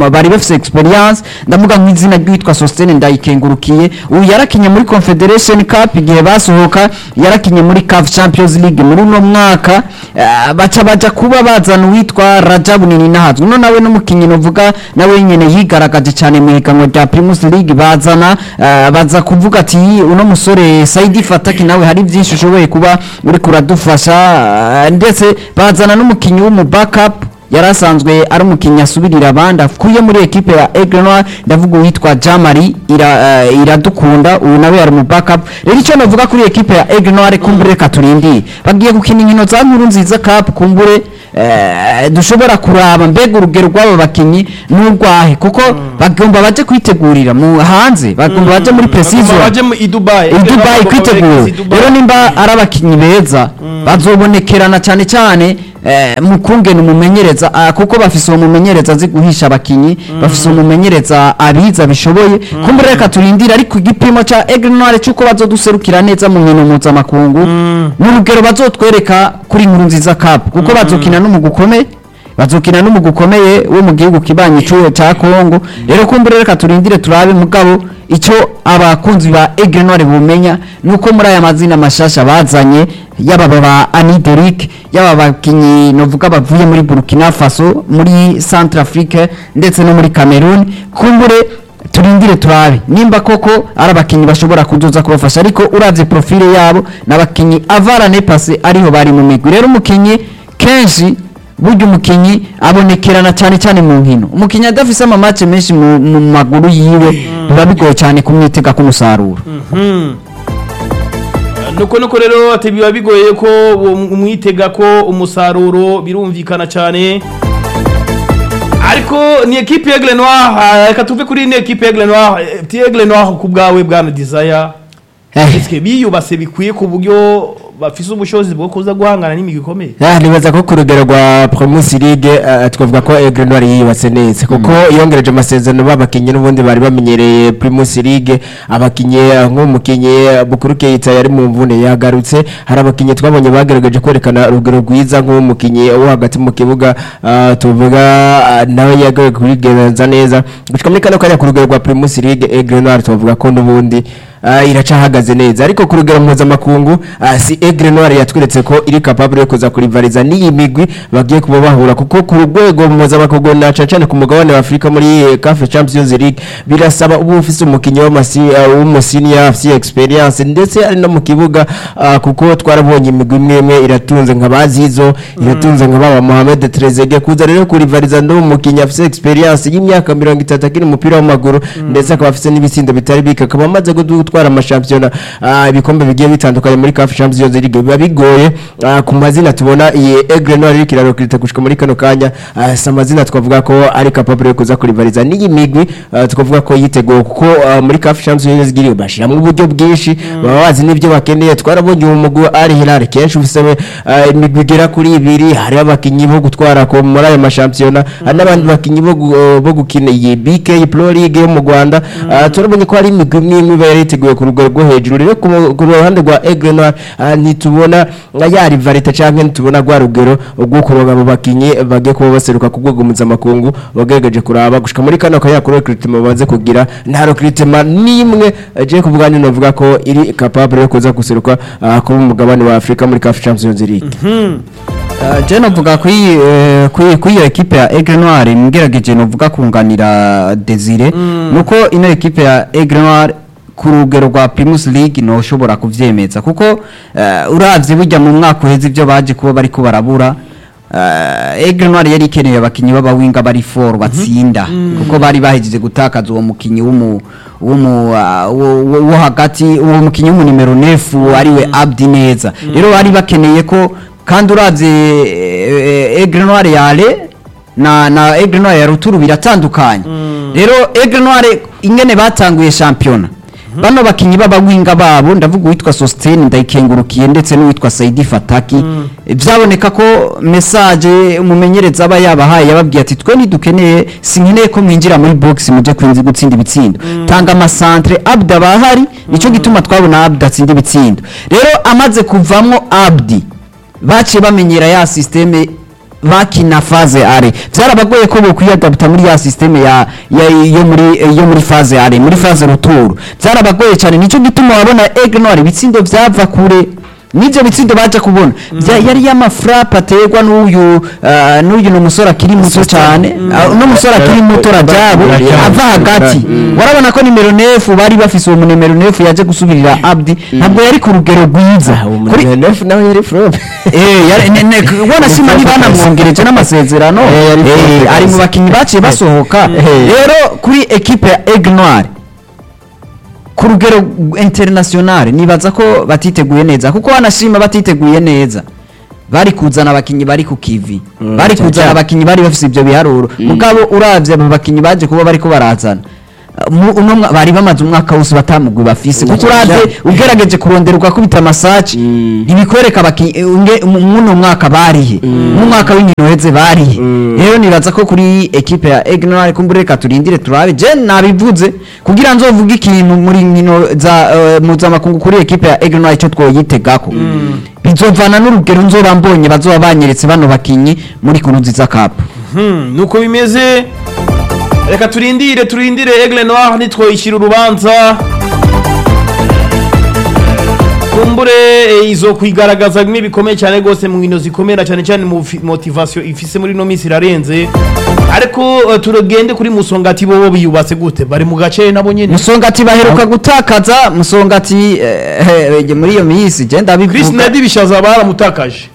ma- bari bafise experience ndavuga nk'izina ry'uwitwa Sostene ndayikengurukiye uyu yarakinye muri Confederation Cup igihe basohoka yarakinye muri CAF Champions League muri uno mwaka eh, baca baja kuba bazana uwitwa Rajabu nini nahazwe no nawe n'umukinyi novuga nawe nyene yigaragaje cyane mu higanwa rya Primus League bazana eh, baza kuvuga ati uno musore Saidi Fataki nawe hari byinshi ushoboye kuba uri kuradufasha eh, ndetse bazana n'umukinyi w'umu backup yari asanzwe ari umukinnyi asubirira abandi akuye muri ekipe ya Aigle Noir ndavuga uwitwa Jamari ira, eh, iradukunda ubu nawe yari mu backup rero icyo navuga kuri ekipe ya Aigle Noir kumbure reka turindire bagiye gukina inkino za nkuru nziza cup kumbure eh, dushobora kuraba mbega urugero rw'abo bakinnyi n'urwahe kuko bagomba baje kwitegurira mu hanze bagomba baje muri precision baje mu i Dubai i Dubai kwitegura rero nimba ari abakinnyi beza bazobonekerana cyane cyane eh, mu kungena umumenyereza ah, kuko bafise uwo mumenyereza azi guhisha abakinyi bafise umumenyereza abiza bishoboye kumbure reka turindire ariko igipimo ca Aigle Noir cyuko bazoduserukira neza mu nkino mpuzamakungu n'urugero bazotwereka kuri inkuru nziza cup kuko bazokina n'umugwi ukomeye bazokina n'umugwi ukomeye wo mu gihugu kibanyi cy'uwo cya Kongo rero kumbure reka turindire turabe mugabo icyo abakunzi ba Aigle Noir bumenya nuko muri aya mazina mashasha bazanye yaba ba Anideric yaba bakinyi novuga bavuye muri Burkina Faso muri Centrafrique ndetse no muri Cameroon kumbure turindire turabe nimba koko ari abakinyi bashobora kuzoza kubafasha ariko uravye profile yabo n'abakinyi avarane pase ariho bari mu migwi rero umukinyi kenshi burya umukinyi abonekerana cyane cyane mu nkino umukinyi adafise amamace menshi mu, mu maguru yiwe biba bigoye cyane kumwitega k'umusaruro nuko nuko rero ati biba bigoye ko uwo- umwitega ko umusaruro birumvikana cyane ariko ni ekipe ya Aigle Noir ah, reka tuve kuri ni ekipe ya Aigle Noir Eh, ti Aigle Noir ku bwawe bwana Desire Eh. Eske biyubase bikwiye ku buryo bafise ubushobozi bwo kuza guhangana n'imigwi ikomeye Ah, nibaza ko ku rugero rwa Primus League eh, twavuga ko Aigle Noir yiyubatse neza kuko yongereje amasezerano b'abakinnyi n'ubundi bari bamenyereye Primus League abakinnyi eh, nk'umukinnyi eh, Bukuru Keita yari mu mvune yagarutse hari abakinnyi twabonye bagaragaje kwerekana urugero rwiza nk'umukinnyi wo hagati mu kibuga ah, tuvuga ah, nawe yagaruye kubigenza neza gushika muri kano kanya ku rugero rwa Primus League Aigle Noir tuvuga ko n'ubundi ah, iracahagaze neza ariko ku rugero mpuzamakungu ah, si Aigle Noir yatweretse ko iri capable yo kuza kurivariza n'iyi migwi bagiye kuba bahura kuko ku rwego mpuzamakungu na cyane ku mugabane wa Afurika muri eh, CAF Champions League birasaba uba ufise umukinnyi w'amasi uh, w'umusiniya afite experience ndetse ari no mu kibuga ah, kuko twarabonye imigwi imwe imwe iratunze nka bazizo iratunze nka baba Mohamed Trezeguet kuza rero kurivariza no mukinnyi afite experience y'imyaka 30 akiri umupira w'amaguru ndetse akaba afite n'ibitsindo bitari bike akaba amaze gutwara amashampiyona ah, ibikombe bigiye bitandukanye muri CAF Champions League biba bigoye ah, ku mazina tubona iyi Aigle Noir iriko irarokirita gushika muri kano kanya ah, si amazina twavuga ko ari capable yo kuza kurivariza n'iyi migwi ah, twavuga ko yiteguye kuko ah, muri CAF Champions League bashiramwo uburyo bwinshi baba bazi n'ibyo bakeneye twarabonye uwo mugwi wa Al Hilal kenshi ufise ah, imigwi igera kuri ibiri hari abakinyi bo gutwara ko muri ayo mashampiyona hari n'abandi bakinyi bo gu- bo gukina iyi BK Pro League yo mu Rwanda Ah, turabonye ko hari imigwi imwe imwe iba yariteguye ku rugero rwo hejuru rero ku mu- ku ruhande rwa Aigle Noir ah, ntitubona nka ya rivalite canke ntitubona rwa rugero rwo kuronka abo bakinyi bagiye kuba baseruka ku rwego mpuzamakungu bagerageje kuraba gushika muri kano kanya kuri recruitment bamaze kugira nta recruitment n'imwe je kuvuga ni novuga ko iri capable yo kuza guseruka ah, kuba umugabane wa Afrika muri CAF Champions League Uh, je novuga kuri eh, kuri kuri iyo ekipe ya Aigle Noir ngerageje novuga kunganira Desire nuko ino ekipe ya Aigle Noir ku rugero rwa Primus League no ushobora kuvyemeza kuko uh, uravye burya mu mwaka uheze ivyo baje kuba bariko barabura Uh, Aigle Noir yari ikeneye abakinyi b'abawinga bari for batsinda kuko bari bahejeje gutakaza uwo mukinyi w'umu w'umu uh, wo- wo wo hagati uwo mukinyi w'umu nimero 9 ariwe Abdi neza rero bari bakeneye ko kandi uravye eh, Aigle Noir yale na na Aigle Noir ya Ruturu biratandukanye rero Aigle Noir ingene batanguye championnat bano bakinyi b'abawinga babo ndavuga uwitwa Sostene ndayikengurukiye ndetse n'uwitwa Saidi Fataki byaboneka ko message umumenyereza aba yabahaye yababwiye ati twe ntidukeneye sinkeneye ko mwinjira muri box muje kwinzi gutsinda ibitsindo tanga amasantre Abda bahari nico gituma twabona Abda atsinda ibitsindo rero amaze kuvamwo Abdi baciye bamenyera ya systeme bakina faze are byarabagoye ko bokwiyadapta muri ya systeme ya, ya yo muri yo muri faze are muri faze ruturu byarabagoye cyane nico gituma wabona Aigle Noir ibitsindo byava kure nivyo bitsindo baje kubona Vya- yari y'amafrap aterwa n'uyu uh, n'uyu no musore akiri muto cyane uh, no musore akiri muto rajabo ava hagati warabona ko nimero 9 bari bafise uwo nimero 9 yaje gusubirira Abdi ntabwo yari ku rugero rwiza Kuri- umunyenefu nawe yari flop Eh, yari- ne- ne- ubona sima ntibanamwongereje n'amasezerano Eh, yari Eh, flop ari mu kabisa. bakinnyi baciye basohoka rero kuri ekipe ya Aigle Noir ku rugero international nibaza ko batiteguye neza kuko wanashima batiteguye neza bari kuzana abakinnyi bari ku kivi bari kuzana abakinnyi bari bafise ibyo biharuro mugabo uravye abo bakinnyi baje kuba bariko barazana mu- uno mwa- bari bamaze umwaka wose batamugwi bafise kuko uravye ugerageje kurondera ugakubita amasaci ntibikwereka abakinnyi eh, unge- mu- muno mwaka barihe mu mwaka w'inkino heze barihe rero nibaza ko kuri ekipe ya Egnoir kumbure reka turindire turabe je nabivuze kugira nzovuge ikintu muri nkino za eh, mpuzamakungu kuri ekipe ya Egnoir icyo twoyitegako bizovana n'urugero nzoba mbonye bazoba banyeretse bano bakinyi muri kuruziza cup Hmm, nuko bimeze reka turindire turindire Aigle Noir nitwoyishyira urubanza kumbure eh, izo kwigaragaza bimwe bikomeye cyane rwose mu nkino zikomera cyane cyane mu fi- motivation ifise muri no minsi irarenze ariko eh, turagende kuri musongati bo biyubatse gute bari mu gace nabo nyene musongati baheruka gutakaza musongati eh, eh, muri iyo minsi je Chris ndabivuga Nedi bishaza baramutakaje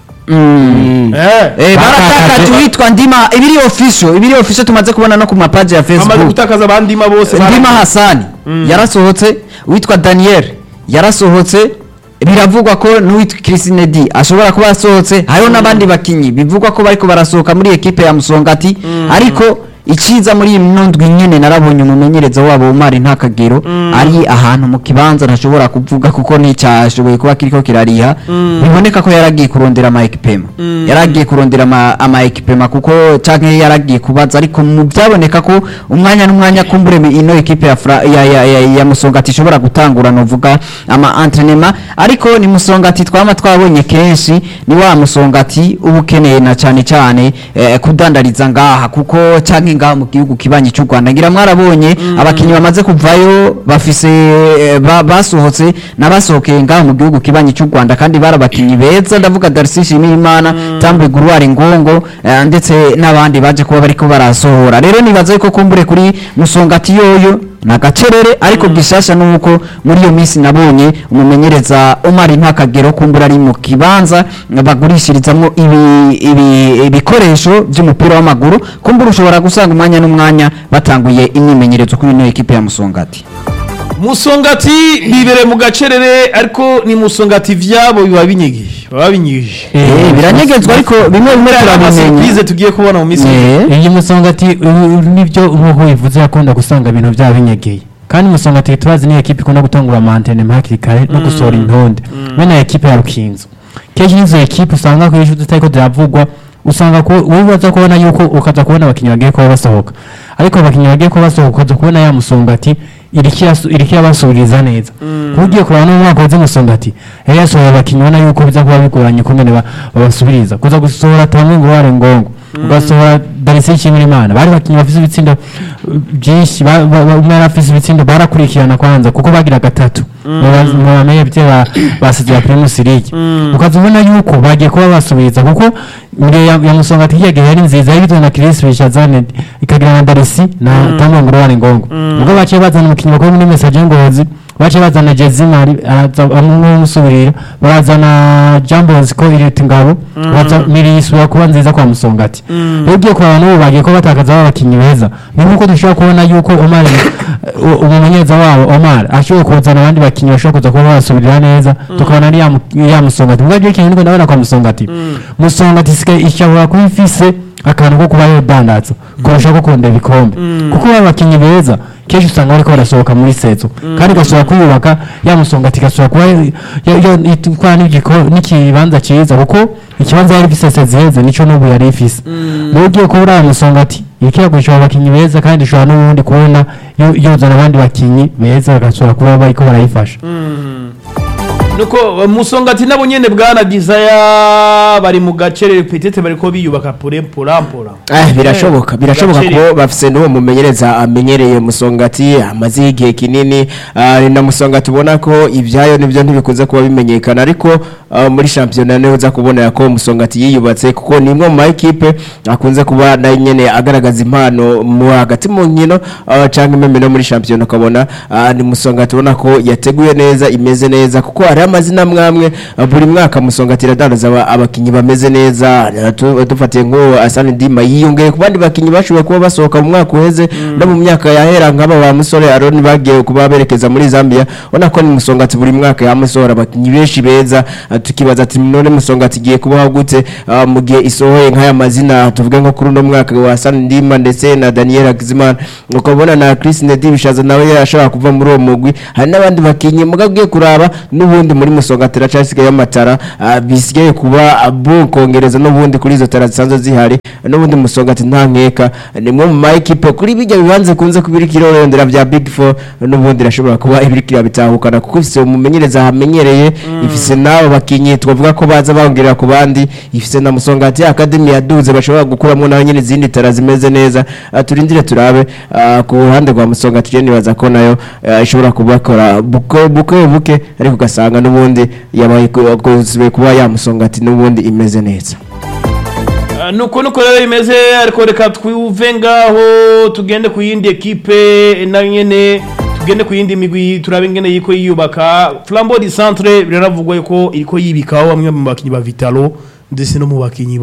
Mm. eh Eh, baratakaje uwitwa ndima ibiri official ibiri official tumaze kubona no ku mapaji ya amaze facebook gutakaza abandima bose ndima bara- hasani yarasohotse uwitwa daniel yarasohotse biravugwa ko n'uwitwa Christine D ashobora kuba yasohotse hariho n'abandi bakinyi bivugwa ko bariko barasohoka muri ekipe ya Musongati ariko iciza muri iyi minondwi nyene narabonye umumenyereza wabo Omar Ntakagero ari ahantu mu kibanza ntashobora kuvuga kuko nticyashoboye kuba kiriko kirariha biboneka ko yaragiye kurondera ama ekipema yaragiye kurondera ama, ama ekipema kuko canke yaragiye kubaza ariko mu byaboneka ko umwanya n'umwanya kumbure mi- ino ekipe ya, Fra- ya, ya, ya, ya Musongati ishobora gutangura novuga ama entraînement ariko ni Musongati twama twabonye kenshi ni wa Musongati uba ukeneye na cyane cyane eh, kudandariza ngaha kuko canke ngaha mu gihugu kibanyi cy'u Rwanda ngira mwarabonye abakinyi bamaze kuvayo bafise eh, ba, basohotse n'abasohokeye ngaha mu gihugu kibanyi cy'u Rwanda kandi barabakinyi beza ndavuga Darcy Shimimana Tambwe Guruwari Ngongo eh, ndetse n'abandi baje kuba bariko barasohora rero nibaza ko kumbure kuri Musongati yoyo na gacerere ariko gishasha nuko muri iyo minsi nabonye umumenyereza Omar Ntakagero kumbura ari mu kibanza bagurishirizamwo ibi, ibi, ibikoresho by'umupira w'amaguru kumbura ushobora gusanga umwanya n'umwanya batanguye imyimenyerezo kuri ino ekipe ya Musongati musongati bibere mu gacerere ariko ni musongati vyabo biba binyigisha baba binyigije eh biranyegezwa ariko bimwe bimwe turabimenya surprise tugiye kubona mu minsi Eh, iyi musongati uh, nibyo nk'uko bivuze yakunda gusanga ibintu byaba binyegeye kandi musongati turazi ni ekipe ikunda gutangura amantene hakiri kare no gusohora intonde bene ekipe ya rukinzo kenshi nizo ekipe usanga ku ishu zitariko ziravugwa usanga ko wowe uza kubona yuko ukaza kubona abakinnyi bagiye kuba basohoka ariko abakinnyi bagiye kuba basohoka ukaza kubona ya musongati iriko irasu- iriko irabasubiriza neza kuba ugiye kureba n'umwaka waze musongati yari yasohoye abakinnyi ubona yuko biza kuba bigoranye kungene ba- babasubiriza kuza gusohora tamwe ngo ware ngongo ugasohora darisi nshimirimana bari bakinnyi bafise ibitsindo uh, byinshi ba- ba- ba- umwe yari afise ibitsindo barakurikirana kwanza kuko bagira gatatu mu bamenye bye ba- basize ya primus league ukaza ubona yuko bagiye kuba basubiriza kuko mbere ya ya musongati hirya gihe yari nziza yari na Chris Bishazane ikagira na darisi na tamwe ngo ware ngongo ubwo baciye bazana umukinnyi bakora muri message ngozi baciye bazana Jezimari araza amwe musubirira barazana Jambos ko irita ngabo baza miri isubira kuba nziza kwa musongati rero ugiye kuraba n'ubu bagiye ko batakaza abakinnyi beza ni nk'uko dushobora kubona yuko Omar u- umumenyereza wabo Omar ashobora kuzana abandi bakinnyi bashobora kuza kuba basubirira neza tukabona ari ya mu- ya musongati ubwo ikintu niko ndabona kwa musongati musongati isigaye ishobora kuba ifise akantu ko kuba yodandaza kurusha ko kunda ibikombe kuko baba abakinnyi beza kenshi usanga bariko barasohoka muri sezo kandi igashobora kwiyubaka ya musongati igashobora kuba yo- yo- yo- itwara n'igiko- n'ikibanza cyiza kuko ikibanza yari ifise sezi heze nico n'ubu yari ifise rero ugiye kuba uriya musongati iriko iragurisha abo bakinnyi beza kandi ishobora n'ubundi kubona yo- yozana abandi bakinnyi beza bagashobora kuba bariko barayifasha nuko uh, musongati nabo nyene bwana desire bari mu gace petete bariko biyubaka pure purampura Eh, birashoboka birashoboka Gaceri. ko bafise n'uwo mumenyereza amenyereye musongati amaze igihe kinini ah, ni na musongati ubona ko ibyayo nibyo ntibikunze kuba bimenyekana ariko ah, muri shampiyona niho uza kubonera ko musongati yiyubatse kuko ni imwe mu ma ekipe akunze kuba nayo nyene agaragaza impano mu hagati mu nkino ah, canke impeme no muri shampiyona ukabona ah, ni musongati ubona ko yateguye neza imeze neza kuko hariho amazina amwamwe ah, buri mwaka musongati iradandaza aba- abakinyi bameze neza ah, tu- dufatiye nk'uwo asani ndima yiyongeye ku bandi bakinyi bashoboye kuba basohoka mu mwaka uheze no mu myaka yahera nk'aba ba musore aroni bagiye kuba berekeza muri zambia ubona ko ni musongati buri mwaka yamusohora abakinyi benshi beza ah, tukibaza ati none musongati igiye kubaho gute ah, mu gihe isohoye nk'aya mazina tuvuge nko kuri uno mwaka wa asani ndima ndetse na daniel hakizimana ukabona na chris nedi bishaza nawe yashobora kuva muri uwo mugwi hari n'abandi bakinyi muga ugiye kuraba n'ubundi muri musongati iracasigaye amatara ah, bisigaye kuba ah, bukongereza n'ubundi kuri izo tara zisanzwe zihari n'ubundi musongati nta nkeka ni mwe mu ma ekipe kuri bijya bibanze kunze kubira ikirorondera bya big four n'ubundi irashobora kuba ibiriko irabitahukana kuko ifise umumenyereza hamenyereye ifise n'abo bakinyi twavuga ko baza bongerera ku bandi ifise na musongati academy yaduze bashobora gukuramo nayo nyine izindi tara zimeze neza Ah, turindire turabe ah, ku ruhande rwa musongati je nibaza ko nayo ah, ishobora kubakora buke buke buke ariko ugasanga n'ubundi yabaye ku- kuzuye kuba yamusongati n'ubundi imeze neza Uh, nuko nuko rero bimeze ariko reka twuve ngaho tugende ku yindi ekipe nayo nyene tugende ku yindi migwi turabe ingene yiko yiyubaka flambeau du centre biraravugwa yuko iriko yibikaho bamwe mu bakinyi ba vitalo ndetse no mu bakinyi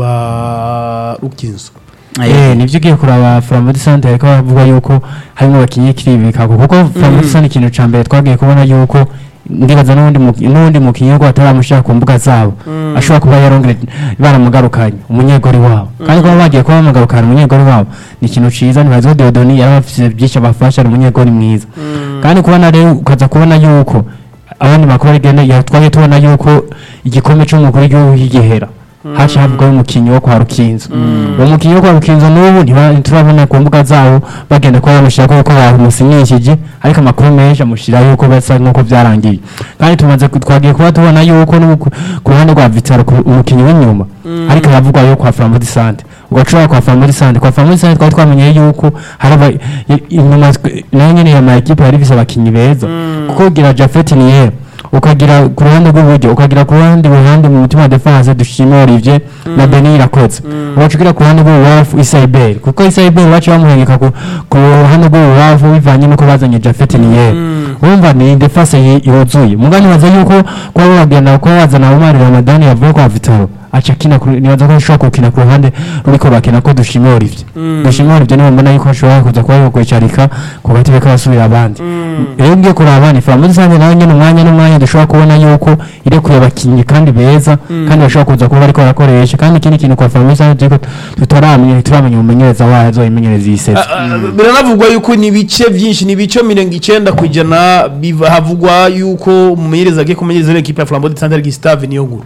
ba rukinzo Eh, nivyo ugiye kuraba Flambeau Sante ariko bavuga yuko harimo abakinyi kiribika kuko Flambeau Sante ikintu ca mbere twagiye kubona yuko ndibaza n'undi mu- n'undi mukinyi yuko ataramushaka ku mbuga zabo ashobora kuba yarongere baramugarukanye umunyegori wabo kandi kuba bagiye kuba bamugarukana umunyegori wabo ni ikintu ciza ntibazi ko Deodoni yari afise byinshi abafasha ari umunyegori mwiza kandi kubona rero ukaza kubona yuko abandi makuru igenda ya twagiye tubona yuko igikombe cy'umukuru w'igihugu kigihera haca havugwaho umukinnyi wo kwa rukinzo uwo mukinnyi wo kwa rukinzo n'ubu ntiba- ntiturabona ku mbuga zabo bagenda kuba bamushyira kuko bamusinyishije ariko amakuru menshi amushyira yuko basa nk'uko byarangiye kandi tumaze ku- twagiye kuba tubona yuko no ku ku ruhande rwa vitaro ku- umukinnyi w'inyuma ariko haravugwa yo kwa flambo disante ugacura kwa flambo disante kwa flambo disante twari twamenye yuko hari aba- i- inyuma twe- nayo nyene ya ma ekipe yari ifise abakinnyi beza kuko ugira jafeti niyera ukagira ku ruhande rw'iburyo ukagira ku ruhande ruhande mu mutima wa defense dushima Olivier na Denis Irakoze ugacugira ku ruhande rw'ububafu Isaibel kuko Isaibel bacu bamuhengeka ku ku ruhande rw'ububafu bivanye nuko bazanye Jafet Niyer wumva ni defense yi- yuzuye mugani baza yuko kwa bagenda kwa wazana Omar Ramadan yavuye kwa Vitaro aca kina kuri nibaza ko ashobora gukina ku ruhande ruriko bakina ko dushima Olivier dushima Olivier niwe mbona yuko ashobora kuza kuba yakwicarika ku gatebe k'abasubira abandi rero ngiye kuraba ni Flambeau Sante nawe nyine umwanya n'umwanya dushobora kubona yuko irekuye abakinnyi kandi beza kandi bashobora kuza kuba bariko barakoresha kandi ikindi kintu kwa Flambeau Sante turiko tutaramenya turamenya umumenyereza wayo azoyimenyereza iyi sezi biranavugwa yuko ni ibice byinshi ni ibice mirongo icyenda ku ijana biva- havugwa yuko umumenyereza agiye kumenyereza ino ekipe ya flambeau de centre gustave niyo nkuru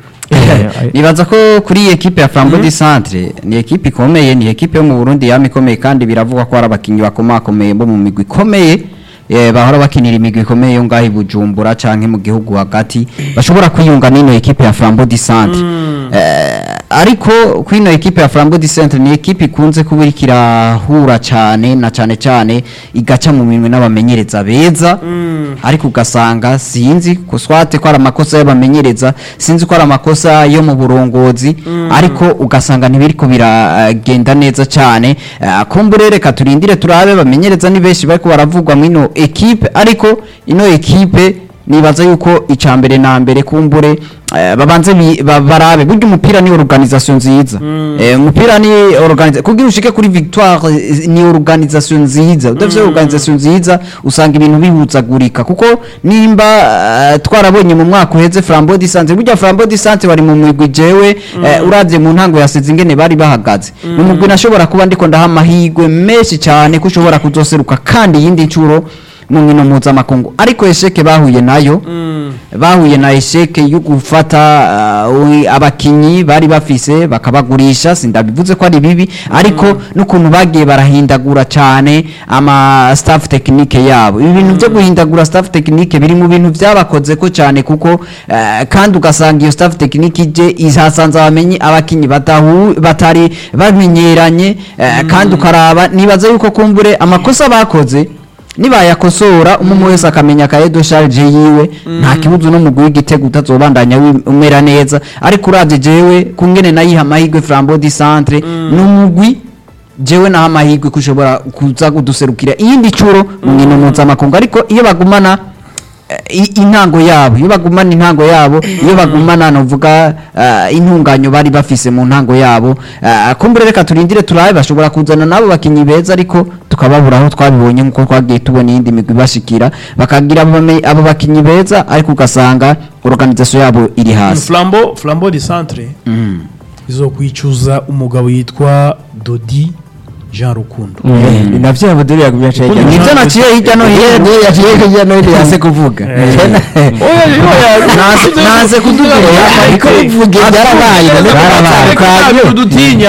nibaza ko kuri iyi ekipe ya Flambeau du Centre ni ekipe ikomeye ni ekipe yo mu Burundi yama ikomeye kandi biravugwa ko hari abakinnyi bakomakomeye bo mu migwi ikomeye eh, bahora bakinira imigwi ikomeye yo ngaho i Bujumbura canke mu gihugu hagati bashobora kwiyunga n'ino ekipe ya Flambeau du Centre Eh, ariko kuri ino ekipe ya Flambeau du Centre ni ekipe ikunze kuba iriko irahura cane na cane cane igaca mu minwe n'abamenyereza beza ariko ugasanga sinzi kuswate ko ari amakosa y'abamenyereza sinzi ko ari amakosa yo mu burongozi ariko ugasanga ntibiriko biragenda neza cyane Eh, kumbure reka turindire turabe bamenyereza ni benshi bariko baravugwa mu ino ekipe ariko ino ekipe nibaza yuko icya mbere na mbere kumbure eh, babanze bi- ba- barabe burya umupira ni organisation nziza Eh, umupira ni organisation kugira ushike kuri victoire eh, ni organisation nziza udafite organisation nziza usanga ibintu bihuzagurika kuko nimba eh, twarabonye mu mwaka uheze Flambeau du Centre burya Flambeau du Centre bari mu migwi jewe eh, uravye mu ntango yasize ingene bari bahagaze mu mugwi nashobora kuba ndiko ndaha amahirwe menshi cyane ko ushobora kuzoseruka kandi yindi ncuro mu nkino mpuzamakungu ariko esheke bahuye nayo bahuye na esheke yo gufata uh, abakinyi bari bafise bakabagurisha sindabivuze ko ari bibi ariko n'ukuntu bagiye barahindagura cyane ama staff technique yabo ibi bintu byo guhindagura staff technique biri mu bintu byabakoze ko cyane kuko eh, kandi ugasanga iyo staff technique ije ihasanze abamenyi abakinyi batahu batari bamenyeranye eh, kandi ukaraba nibaza yuko kumbure amakosa bakoze nibayakosora umwe wese akamenya akaye do charge yiwe nta kibuzo n'umugwi w'igitego utazobandanya wi- umera neza ariko uravye jewe kungene nayiha amahirwe Flambeau du Centre n'umugwi jewe naho amahirwe ko ushobora kuza kuduserukira iyindi curo mu nkino mpuzamakungu ariko iyo bagumana eh, i- intango yabo iyo bagumana intango yabo iyo bagumana novuga uh, intunganyo bari bafise mu ntango yabo uh, kumbure reka turindire turabe bashobora kuzana nabo bakinyi beza ariko tukababura aho twabibonye nkuko twagiye tubona iyindi migwi bashikira bakagira abo bame- abo bakinyi beza ariko ugasanga organisation yabo iri hasi flambo flambo de centre izokwicuza umugabo yitwa dodi jean rukundo ni navyo abuduri yagumye acaye Ukuntu nivyo naciye hirya no hino niyo yaciye hirya no hino yase kuvuga Naze- naze kudubwira ariko bivuge byarabaye Reka tudutinya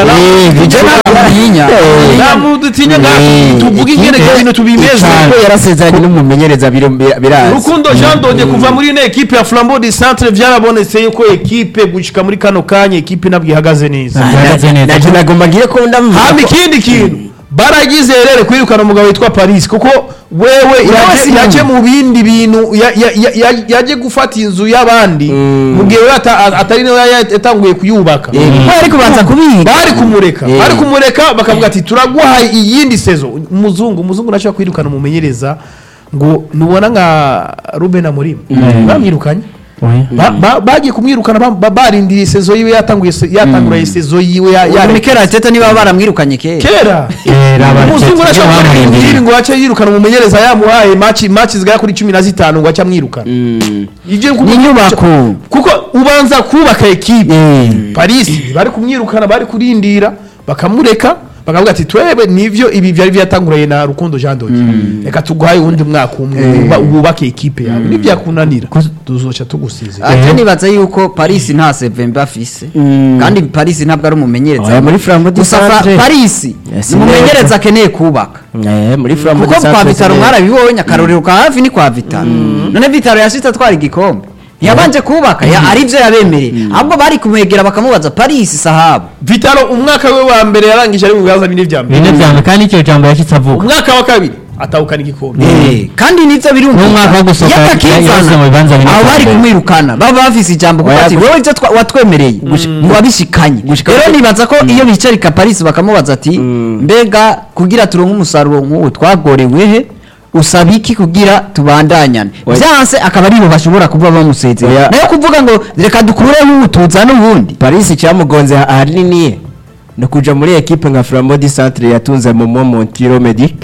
Tinya. nta mudutinya ngaho tuvuge ingene ibintu tubimeze ko yarasezeranye n'umumenyereza biro- birazi rukundo jean dode kuva muri ino ekipe ya flambo de centre byarabonetse yuko ekipe gushika muri kano kanya ekipe nabwo ihagaze neza Ihagaze neza. nacyo nagomba ngire ko ndamuvuga hama ikindi kintu baragize rero kwirukana umugabo witwa paris kuko wewe yaje- yaje mu bindi bintu ya- ya- ya- ya- yaje gufata inzu y'abandi mu gihe we ata- atari nawe yatanguye kuyubaka bari kubanza kubiga bari kumureka Eh. bari kumureka bakavuga ati turaguha iyindi sezo umuzungu umuzungu ntashobora kwirukana umumenyereza ngo nubona nka ruben amorim bamwirukanye Oya. Ba- ba- bagiye kumwirukana ba- ba- barindiriye sezo yiwe yatanguye se- yatangura sezo yiwe ya- ya ya- Mikel Arteta niba baramwirukanye kera kera Kera umuzungu Arteta arashobora bamurindiriye. kubwira ngo ace yirukana umumenyereza yamuhaye maci maci zigera kuri cumi na zitanu ngo ace amwirukana Ivyo kuko- Ni inyubako. kuko ubanza kubaka ekipe Eh. paris bari kumwirukana bari kurindira bakamureka bakavuga ati twebe nivyo ibi vyari vyatanguranye na rukundo jean dodi reka tuguhaye uwundi mwaka umwe uba- wubake ekipe yawe nivyakunanira tuzoca tugusize ate nibaza yuko paris nta sevembe afise kandi paris ntabwo ari umumenyereza Oya, muri Flambeau du gusa Fra- Centre. paris Yes, ni umumenyereza akeneye kubaka Eh, muri Flambeau kuko du kwa Centre vitaro zine- mwarabibonye akarorero ka hafi ni kwa vitaro none vitaro yashitse atwara igikombe ntiyabanje kubaka ya- arivyo yabemereye ahubwo bari kumwegera bakamubaza paris sahabu vitaro umwaka we wa mbere yarangije ari mu bibazo bine vya mbere bine byanjye kandi icyo jambo yashyitse avuga umwaka wa kabiri atahukana igikombe Eh, kandi nivyo N'umwaka wo gusohoka yageze mu bibanza bine aho vya bari mbere. kumwirukana baba bafise ijambo kuko Oya, ati gush- wowe ivyo twa- watwemereye ntiwabishikanye rero nibaza ko iyo bicarika paris bakamubaza ati mbega kugira turonke umusaruro nk'uwo twagorewe he usaba iki kugira tubandanyane Oya. vyanse akaba aribo bashobora kuba bamusezera Oya. nayo kuvuga ngo reka dukureho ubu tuzane ubundi paris cyamugonze ahanini ni ukuja muri ekipe nka flambeau du centre yatunze momo montiro medic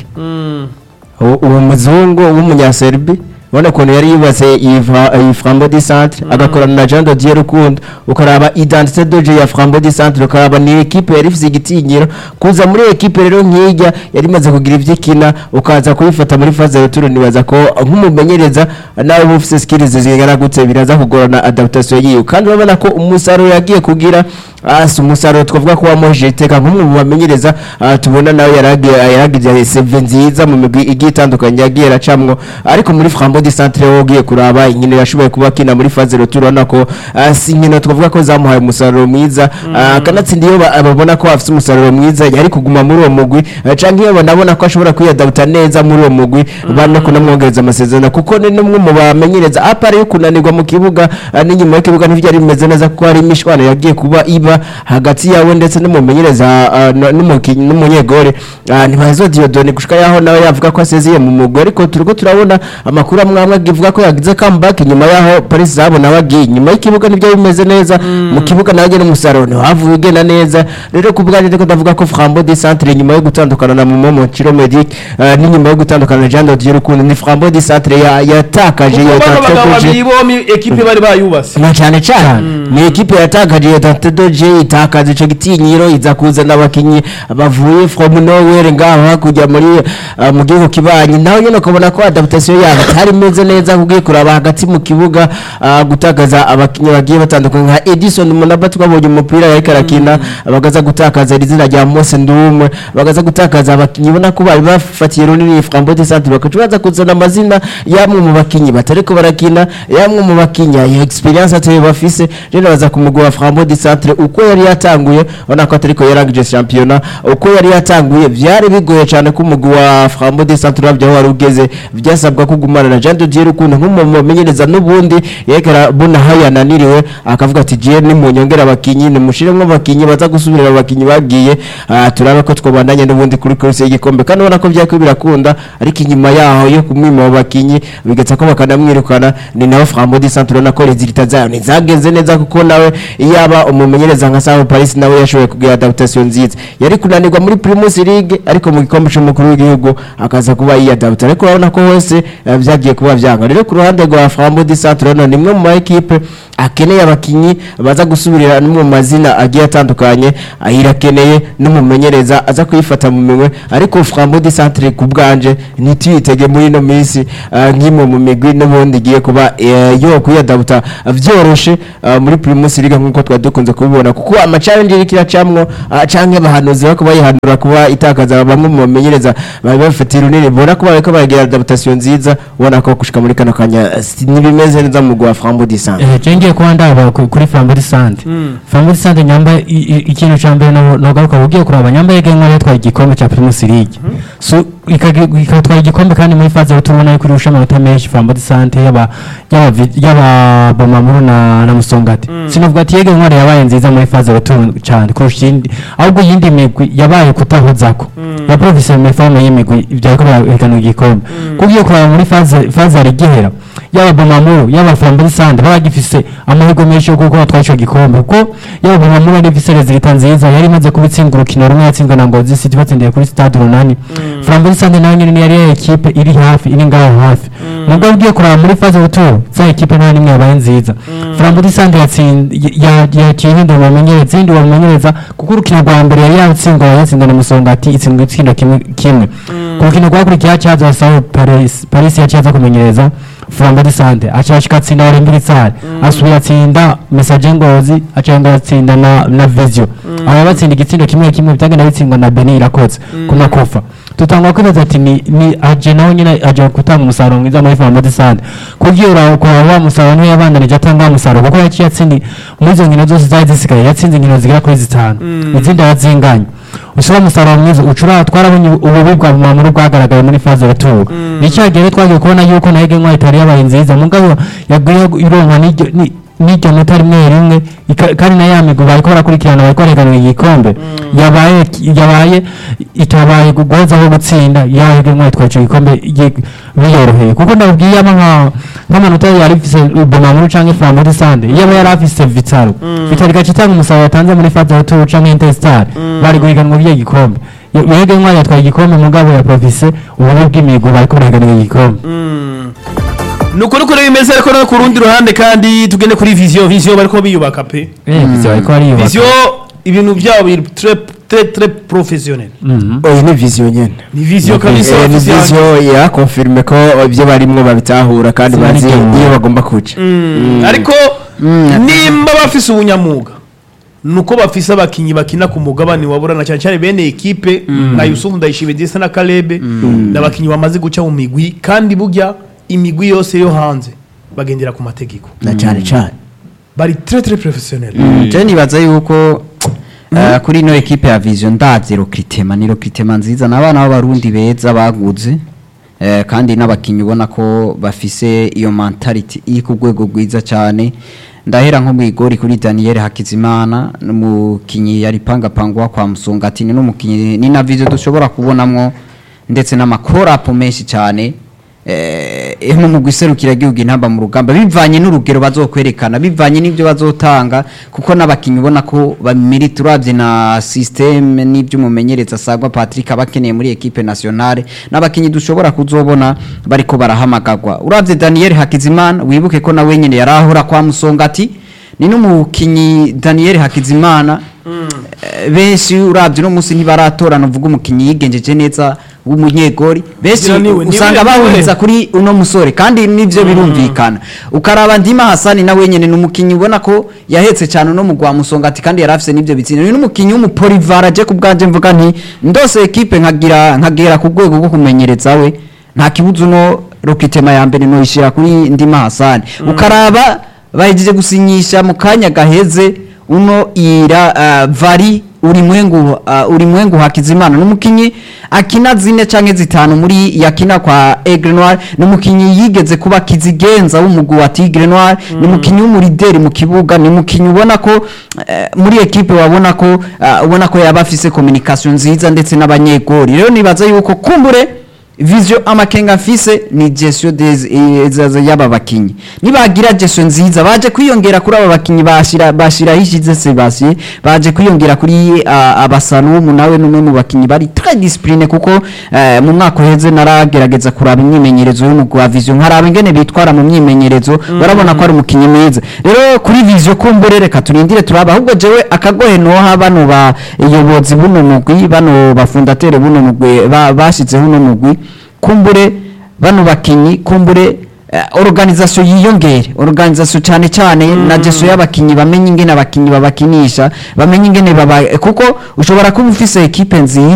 uwo uwo muzungu w'umunyaserbi ubona ukuntu yari yubatse iyi Fra- iyi flambeau du centre agakorana na jean dodier rukundo ukaraba identité doje ya flambeau du centre ukaraba ni ekipe yari ifite igitinyiro kuza muri ekipe rero nk'ijya yari imaze kugira ibyo ikina ukaza kuyifata muri faze ruturo nibaza ko nk'umumenyereza nawe uba ufite skills zingana gutse biraza kugorana adaptation yiwe kandi urabona ko umusaruro yagiye kugira ah, si umusaruro twavuga ko wamuhije iteka nk'umwe mu bamenyereza ah, tubona nawe yaragiye yaragize seve nziza mu migwi igiye itandukanye yagiye aracamwo ariko muri flambeau du centre wo ugiye kuraba inkino yashoboye kuba akina muri faze ruturo urabona ko ah, si inkino twavuga ko zamuhaye umusaruro mwiza ah, kanatsinda iyo ba- babona ko afite umusaruro mwiza yari kuguma muri uwo mugwi ah, canke iyo banabona ko ashobora kwiyadabuta neza muri uwo mugwi bano kunamwongereza amasezerano kuko ni n'umwe mu bamenyereza apara yo kunanirwa mu kibuga ah, n'inyuma y'ikibuga ntibyari bimeze neza kuko hari imishwano yagiye kuba iba hagati yawe ndetse n'umumenyereza ah, n- n'umukinnyi n'umunyegore Ah, ntibazo Diodone gushika yaho nawe yavuga ko asezeye mu mugwi ariko turiko turabona amakuru amwe amwe agivuga ko yagize comeback nyuma yaho Paris zabona bagiye nyuma y'ikibuga nibyo bimeze neza mu kibuga nawe n'umusaruro ntiwavuye ugenda neza rero ku bwanjye ndiko ndavuga ko Flambeau du Centre nyuma yo gutandukana na Momo Chiro Medic ah, n'inyuma yo gutandukana na Jean Dodier Rukundo ni Flambeau du Centre ya- yatakaje kuko bano bagabo yatatuje babiri bombi ekipe bari bayubase na cyane cyane ni ekipe yatakaje ya Dante Doji yaje itakaza ico gitinyiro iza kuzana abakinyi bavuye from nowhere ngaho hakurya muri uh, mu gihugu kibanyi naho nyene ukabona ko adaptation yabo itari imeze neza kugiye kuraba hagati mu kibuga uh, gutakaza abakinyi bagiye batandukanye nka Edison Munaba twabonye umupira yariko arakina bagaza gutakaza izina rya Mose Ndumwe bagaza gutakaza abakinyi ubona ko bari bafatiye runini Frambo de Centre bakacubaza kuzana amazina yamwe mu bakinyi batariko barakina yamwe mu bakinyi ya experience ateye bafise rero baza kumugwa Frambo de Centre uko yari yatanguye ubona ko atariko yarangije championnat uko yari yatanguye byari bigoye cyane ko umugwi wa Frambo de Centre wabyo wari ugeze byasabwa kugumana na Jean de Dieu Rukundo nk'umumenyereza n'ubundi yekera buna hayananiriwe akavuga ati je ni munyongera abakinyi ni mushiremwe abakinyi baza gusubirira abakinyi bagiye ah, turabe ko twobandanye n'ubundi kuri kurse y'igikombe kandi ubona ko byako birakunda ariko inyuma yaho yo kumwima abo bakinyi bigatsa ko bakanamwirukana ni nawe Frambo de Centre ubona ko resultat zayo ntizagenze neza kuko nawe iyaba umumenyereza nka Sao Paris nawe yashoboye kugira adaptation nziza yari kunanirwa muri Primus League ariko mu gikombe cy'umukuru w'igihugu akaza kuba yiyadapta ariko urabona ko hose eh, byagiye kuba byanga rero ku ruhande rwa Frambo de Centre urabona ni imwe mu ma equipe akeneye abakinyi baza gusubirira no mu mazina agiye atandukanye ayirakeneye n'umumenyereza aza kuyifata mu minwe ariko Frambo de Centre ku bwanje ntituyitege muri ino minsi ah, nk'imwe mu migwi n'ubundi igiye kuba eh, yo kuyadabuta byoroshe ah, muri Primus League nk'uko twari dukunze kubibona kuko ama challenge iri kiracamwo ah, canke abahanuzi bako bayihanura kuba itakaza bamwe mu bamenyereza bari bafite runini bona ko bariko baragira adaptation nziza ubona ko gushika muri kano kanya eh, si- ntibimeze neza mu gwa Frambo de Centre Eh, je ngiye kuba ndaba ku- kuri Flambeau de Sante. Flambeau de Sante nyamba i- i- ikintu ca mbere no nogaruka ugiye kuraba nyamba yegengwa yatwaye igikombe ca Primus League. So ikagi- ikatwara igikombe kandi muri faze yo tubona yuko irusha amanota menshi Flambeau de Sante yaba yaba vi- yaba Bomamuru na na Musongati. Sinovuga ati yegengwa yabaye nziza muri faze yo tubona cyane kurusha indi ahubwo yindi migwi yabaye kutahozako. Ya professionnel forme y'imigwi byariko barahiganwa igikombe. Kugiye kuraba muri faze faze ari gihera yaba Bomamuru yaba Flambeau Sande baba gifise amahirwe menshi yo kuko batwaye ico gikombe kuko yaba Bomamuru ari ifise resultat nziza yari imaze kubitsinda urukino rumwe yatsinzwe na Ngozi City batsindiye kuri Stade Runani Flambeau Sande nayo nyene yari ya equipe iri hafi iri ngaho hafi nubwo ugiye kuraba muri phase retour za equipe nta nimwe yabaye nziza Flambeau Sande yatsinze yaciye ihindura umumenyereza indi umumenyereza kuko urukino rwa mbere yari yatsindwa yatsinda na Musongati itsindwa itsinda kimwe kimwe ku rukino rwakurikiye hacaza Sao Paris Paris yaciye kumenyereza Flambeau de Sante aca ashika atsinda Olympique Tsari asubira atsinda Message Ngozi aca yongera atsinda na na Visio aba batsinda igitsindo kimwe kimwe bitagenda bitsindwa na Beni Irakoze ku makofa tutangwa kwibaza ati ni ni aje nawe nyine aje gutanga umusaruro mwiza muri Flambeau de Sante kugira uraho kwa wa musaruro niwe yabandanije atanga wa musaruro kuko yaciye atsindi muri izo nkino zose zari zisigaye yatsinze inkino zigera kuri zitanu izindi yarazinganye usaba umusaruro mwiza ucura twarabonye ububi bwa mamuru bwagaragaye muri faze retour nicyagere twagiye kubona yuko nayo gengwa itari yabaye nziza mugabo yaguye ironka n'iryo ni- n'iryo nota rimwe rimwe ika- kandi na ya migwi bariko barakurikirana bariko bareganwa igikombe yabaye yabaye itabaye gugozaho gutsinda yayo gengwa itwaye ico gikombe ye- biyoroheye kuko ndabwiye ama nka nk'amanota yari ifise bomamuru canke flamuri sande yaba yari afise vitaro vitaro igaca itanga umusaruro yatanze muri faze retour canke intestar bari guhiganwa by'iyo gikombe yego intwari yatwaye igikombe mugabo ya profise ububi bw'imihigo bariko barahiganira igikombe nuko nuko rero bimeze ariko no ku rundi ruhande kandi tugende kuri vision vision bariko biyubaka pe Eh, Vision bariko bariyubaka. vision ibintu byabo biri très très très professionnel Mhm. oyi ni vision nyene ni vision kabisa Eh, ni officiel. vision yakonfirme ko ibyo barimwo babitahura kandi Sinari bazi byo. iyo bagomba kuca Mm, ariko nimba bafise ubunyamuga nuko bafise abakinyi bakina ku mugabane wa burana cyane cyane bene ekipe nka Yusufu Ndayishimiye ndetse na Kalebe n'abakinyi bamaze guca mu migwi kandi burya imigwi yose yo hanze bagendera ku mategeko na cyane cyane bari très très professionnel je nibaza yuko eh, kuri ino ekipe ya vision ndazi rokritema ni rokritema nziza n'abana b'abarundi beza baguze eh, kandi n'abakinyi ubona ko bafise iyo mentality iri ku rwego rwiza cyane ndahera nko mu igori kuri Daniel Hakizimana n'umukinyi yari pangapangwa kwa Musongati ni n'umukinyi ni na vision dushobora kubonamwo ndetse n'amakorapo menshi cyane eh no mu guserukira igihugu intamba mu rugamba bivanye n'urugero bazokwerekana bivanye n'ibyo bazotanga kuko n'abakinyi ubona ko bamirita uravye na system n'ibyo umumenyereza asagwa Patrick abakeneye muri equipe nationale n'abakinyi dushobora kuzobona bariko barahamagagwa uravye Daniel Hakizimana wibuke ko nawe nyene yarahora kwa Musongati ni n'umukinyi Daniel Hakizimana Eh, benshi uravye no munsi ntibaratorana uvuga umukinyi yigenjeje neza w'umunyegori benshi Ngira niwe, niwe, usanga niwe. bahuriza kuri uno musore kandi nivyo birumvikana ukaraba ndima Hasani na wenyene ni umukinyi ubona ko yahetse cyane no mugwa musongati kandi yarafise n'ivyo bitsinda ni n'umukinyi w'umupolivara je kubwanje mvuga nti ndose equipe nkagira nkagera ku rwego rwo kumenyereza we nta kibuzo no rokitema ya mbere no ishira kuri ndima Hasani ukaraba bahejeje gusinyisha mu kanya gaheze uno ira uh, vari ulimwengu uh, ulimwengu hakizimana n'umukinyi akina zine canke zitanu muri yakina kwa Aigle Noir n'umukinyi yigeze kuba kizigenza w'umugwi wa Tigre Noir n'umukinyi w'umurideri mu kibuga n'umukinyi ubona ko eh, muri equipe wabona ko uh, ubona ko yaba afise communication nziza ndetse n'abanyegori rero nibaza yuko kumbure vision amakenga mfise ni gestion des eh, y'aba bakinyi nibagira gestion nziza baje kwiyongera kuri aba bakinyi bashira bashira hishize Sebastien baje kwiyongera kuri uh, abasalumu nawe numwe mu bakinyi bari très discipline kuko uh, mu mwaka uheze naragerageza kuraba imyimenyerezo y'umugwi wa vision nkaraba ingene bitwara mu myimenyerezo barabona ko ari umukinyi mwiza rero kuri vision kumbure reka turindire turaba ahubwo jewe akagohe noha bano bayobozi buno mugwi bano bafundatere buno mugwi ba- bashizeho uno mugwi kumbure bano bakinyi kumbure eh, organisation yiyongere organisation cyane cyane na jeso y'abakinyi bamenye ingene abakinyi babakinisha bamenye ingene baba kuko ushobora kuba ufise equipe nziza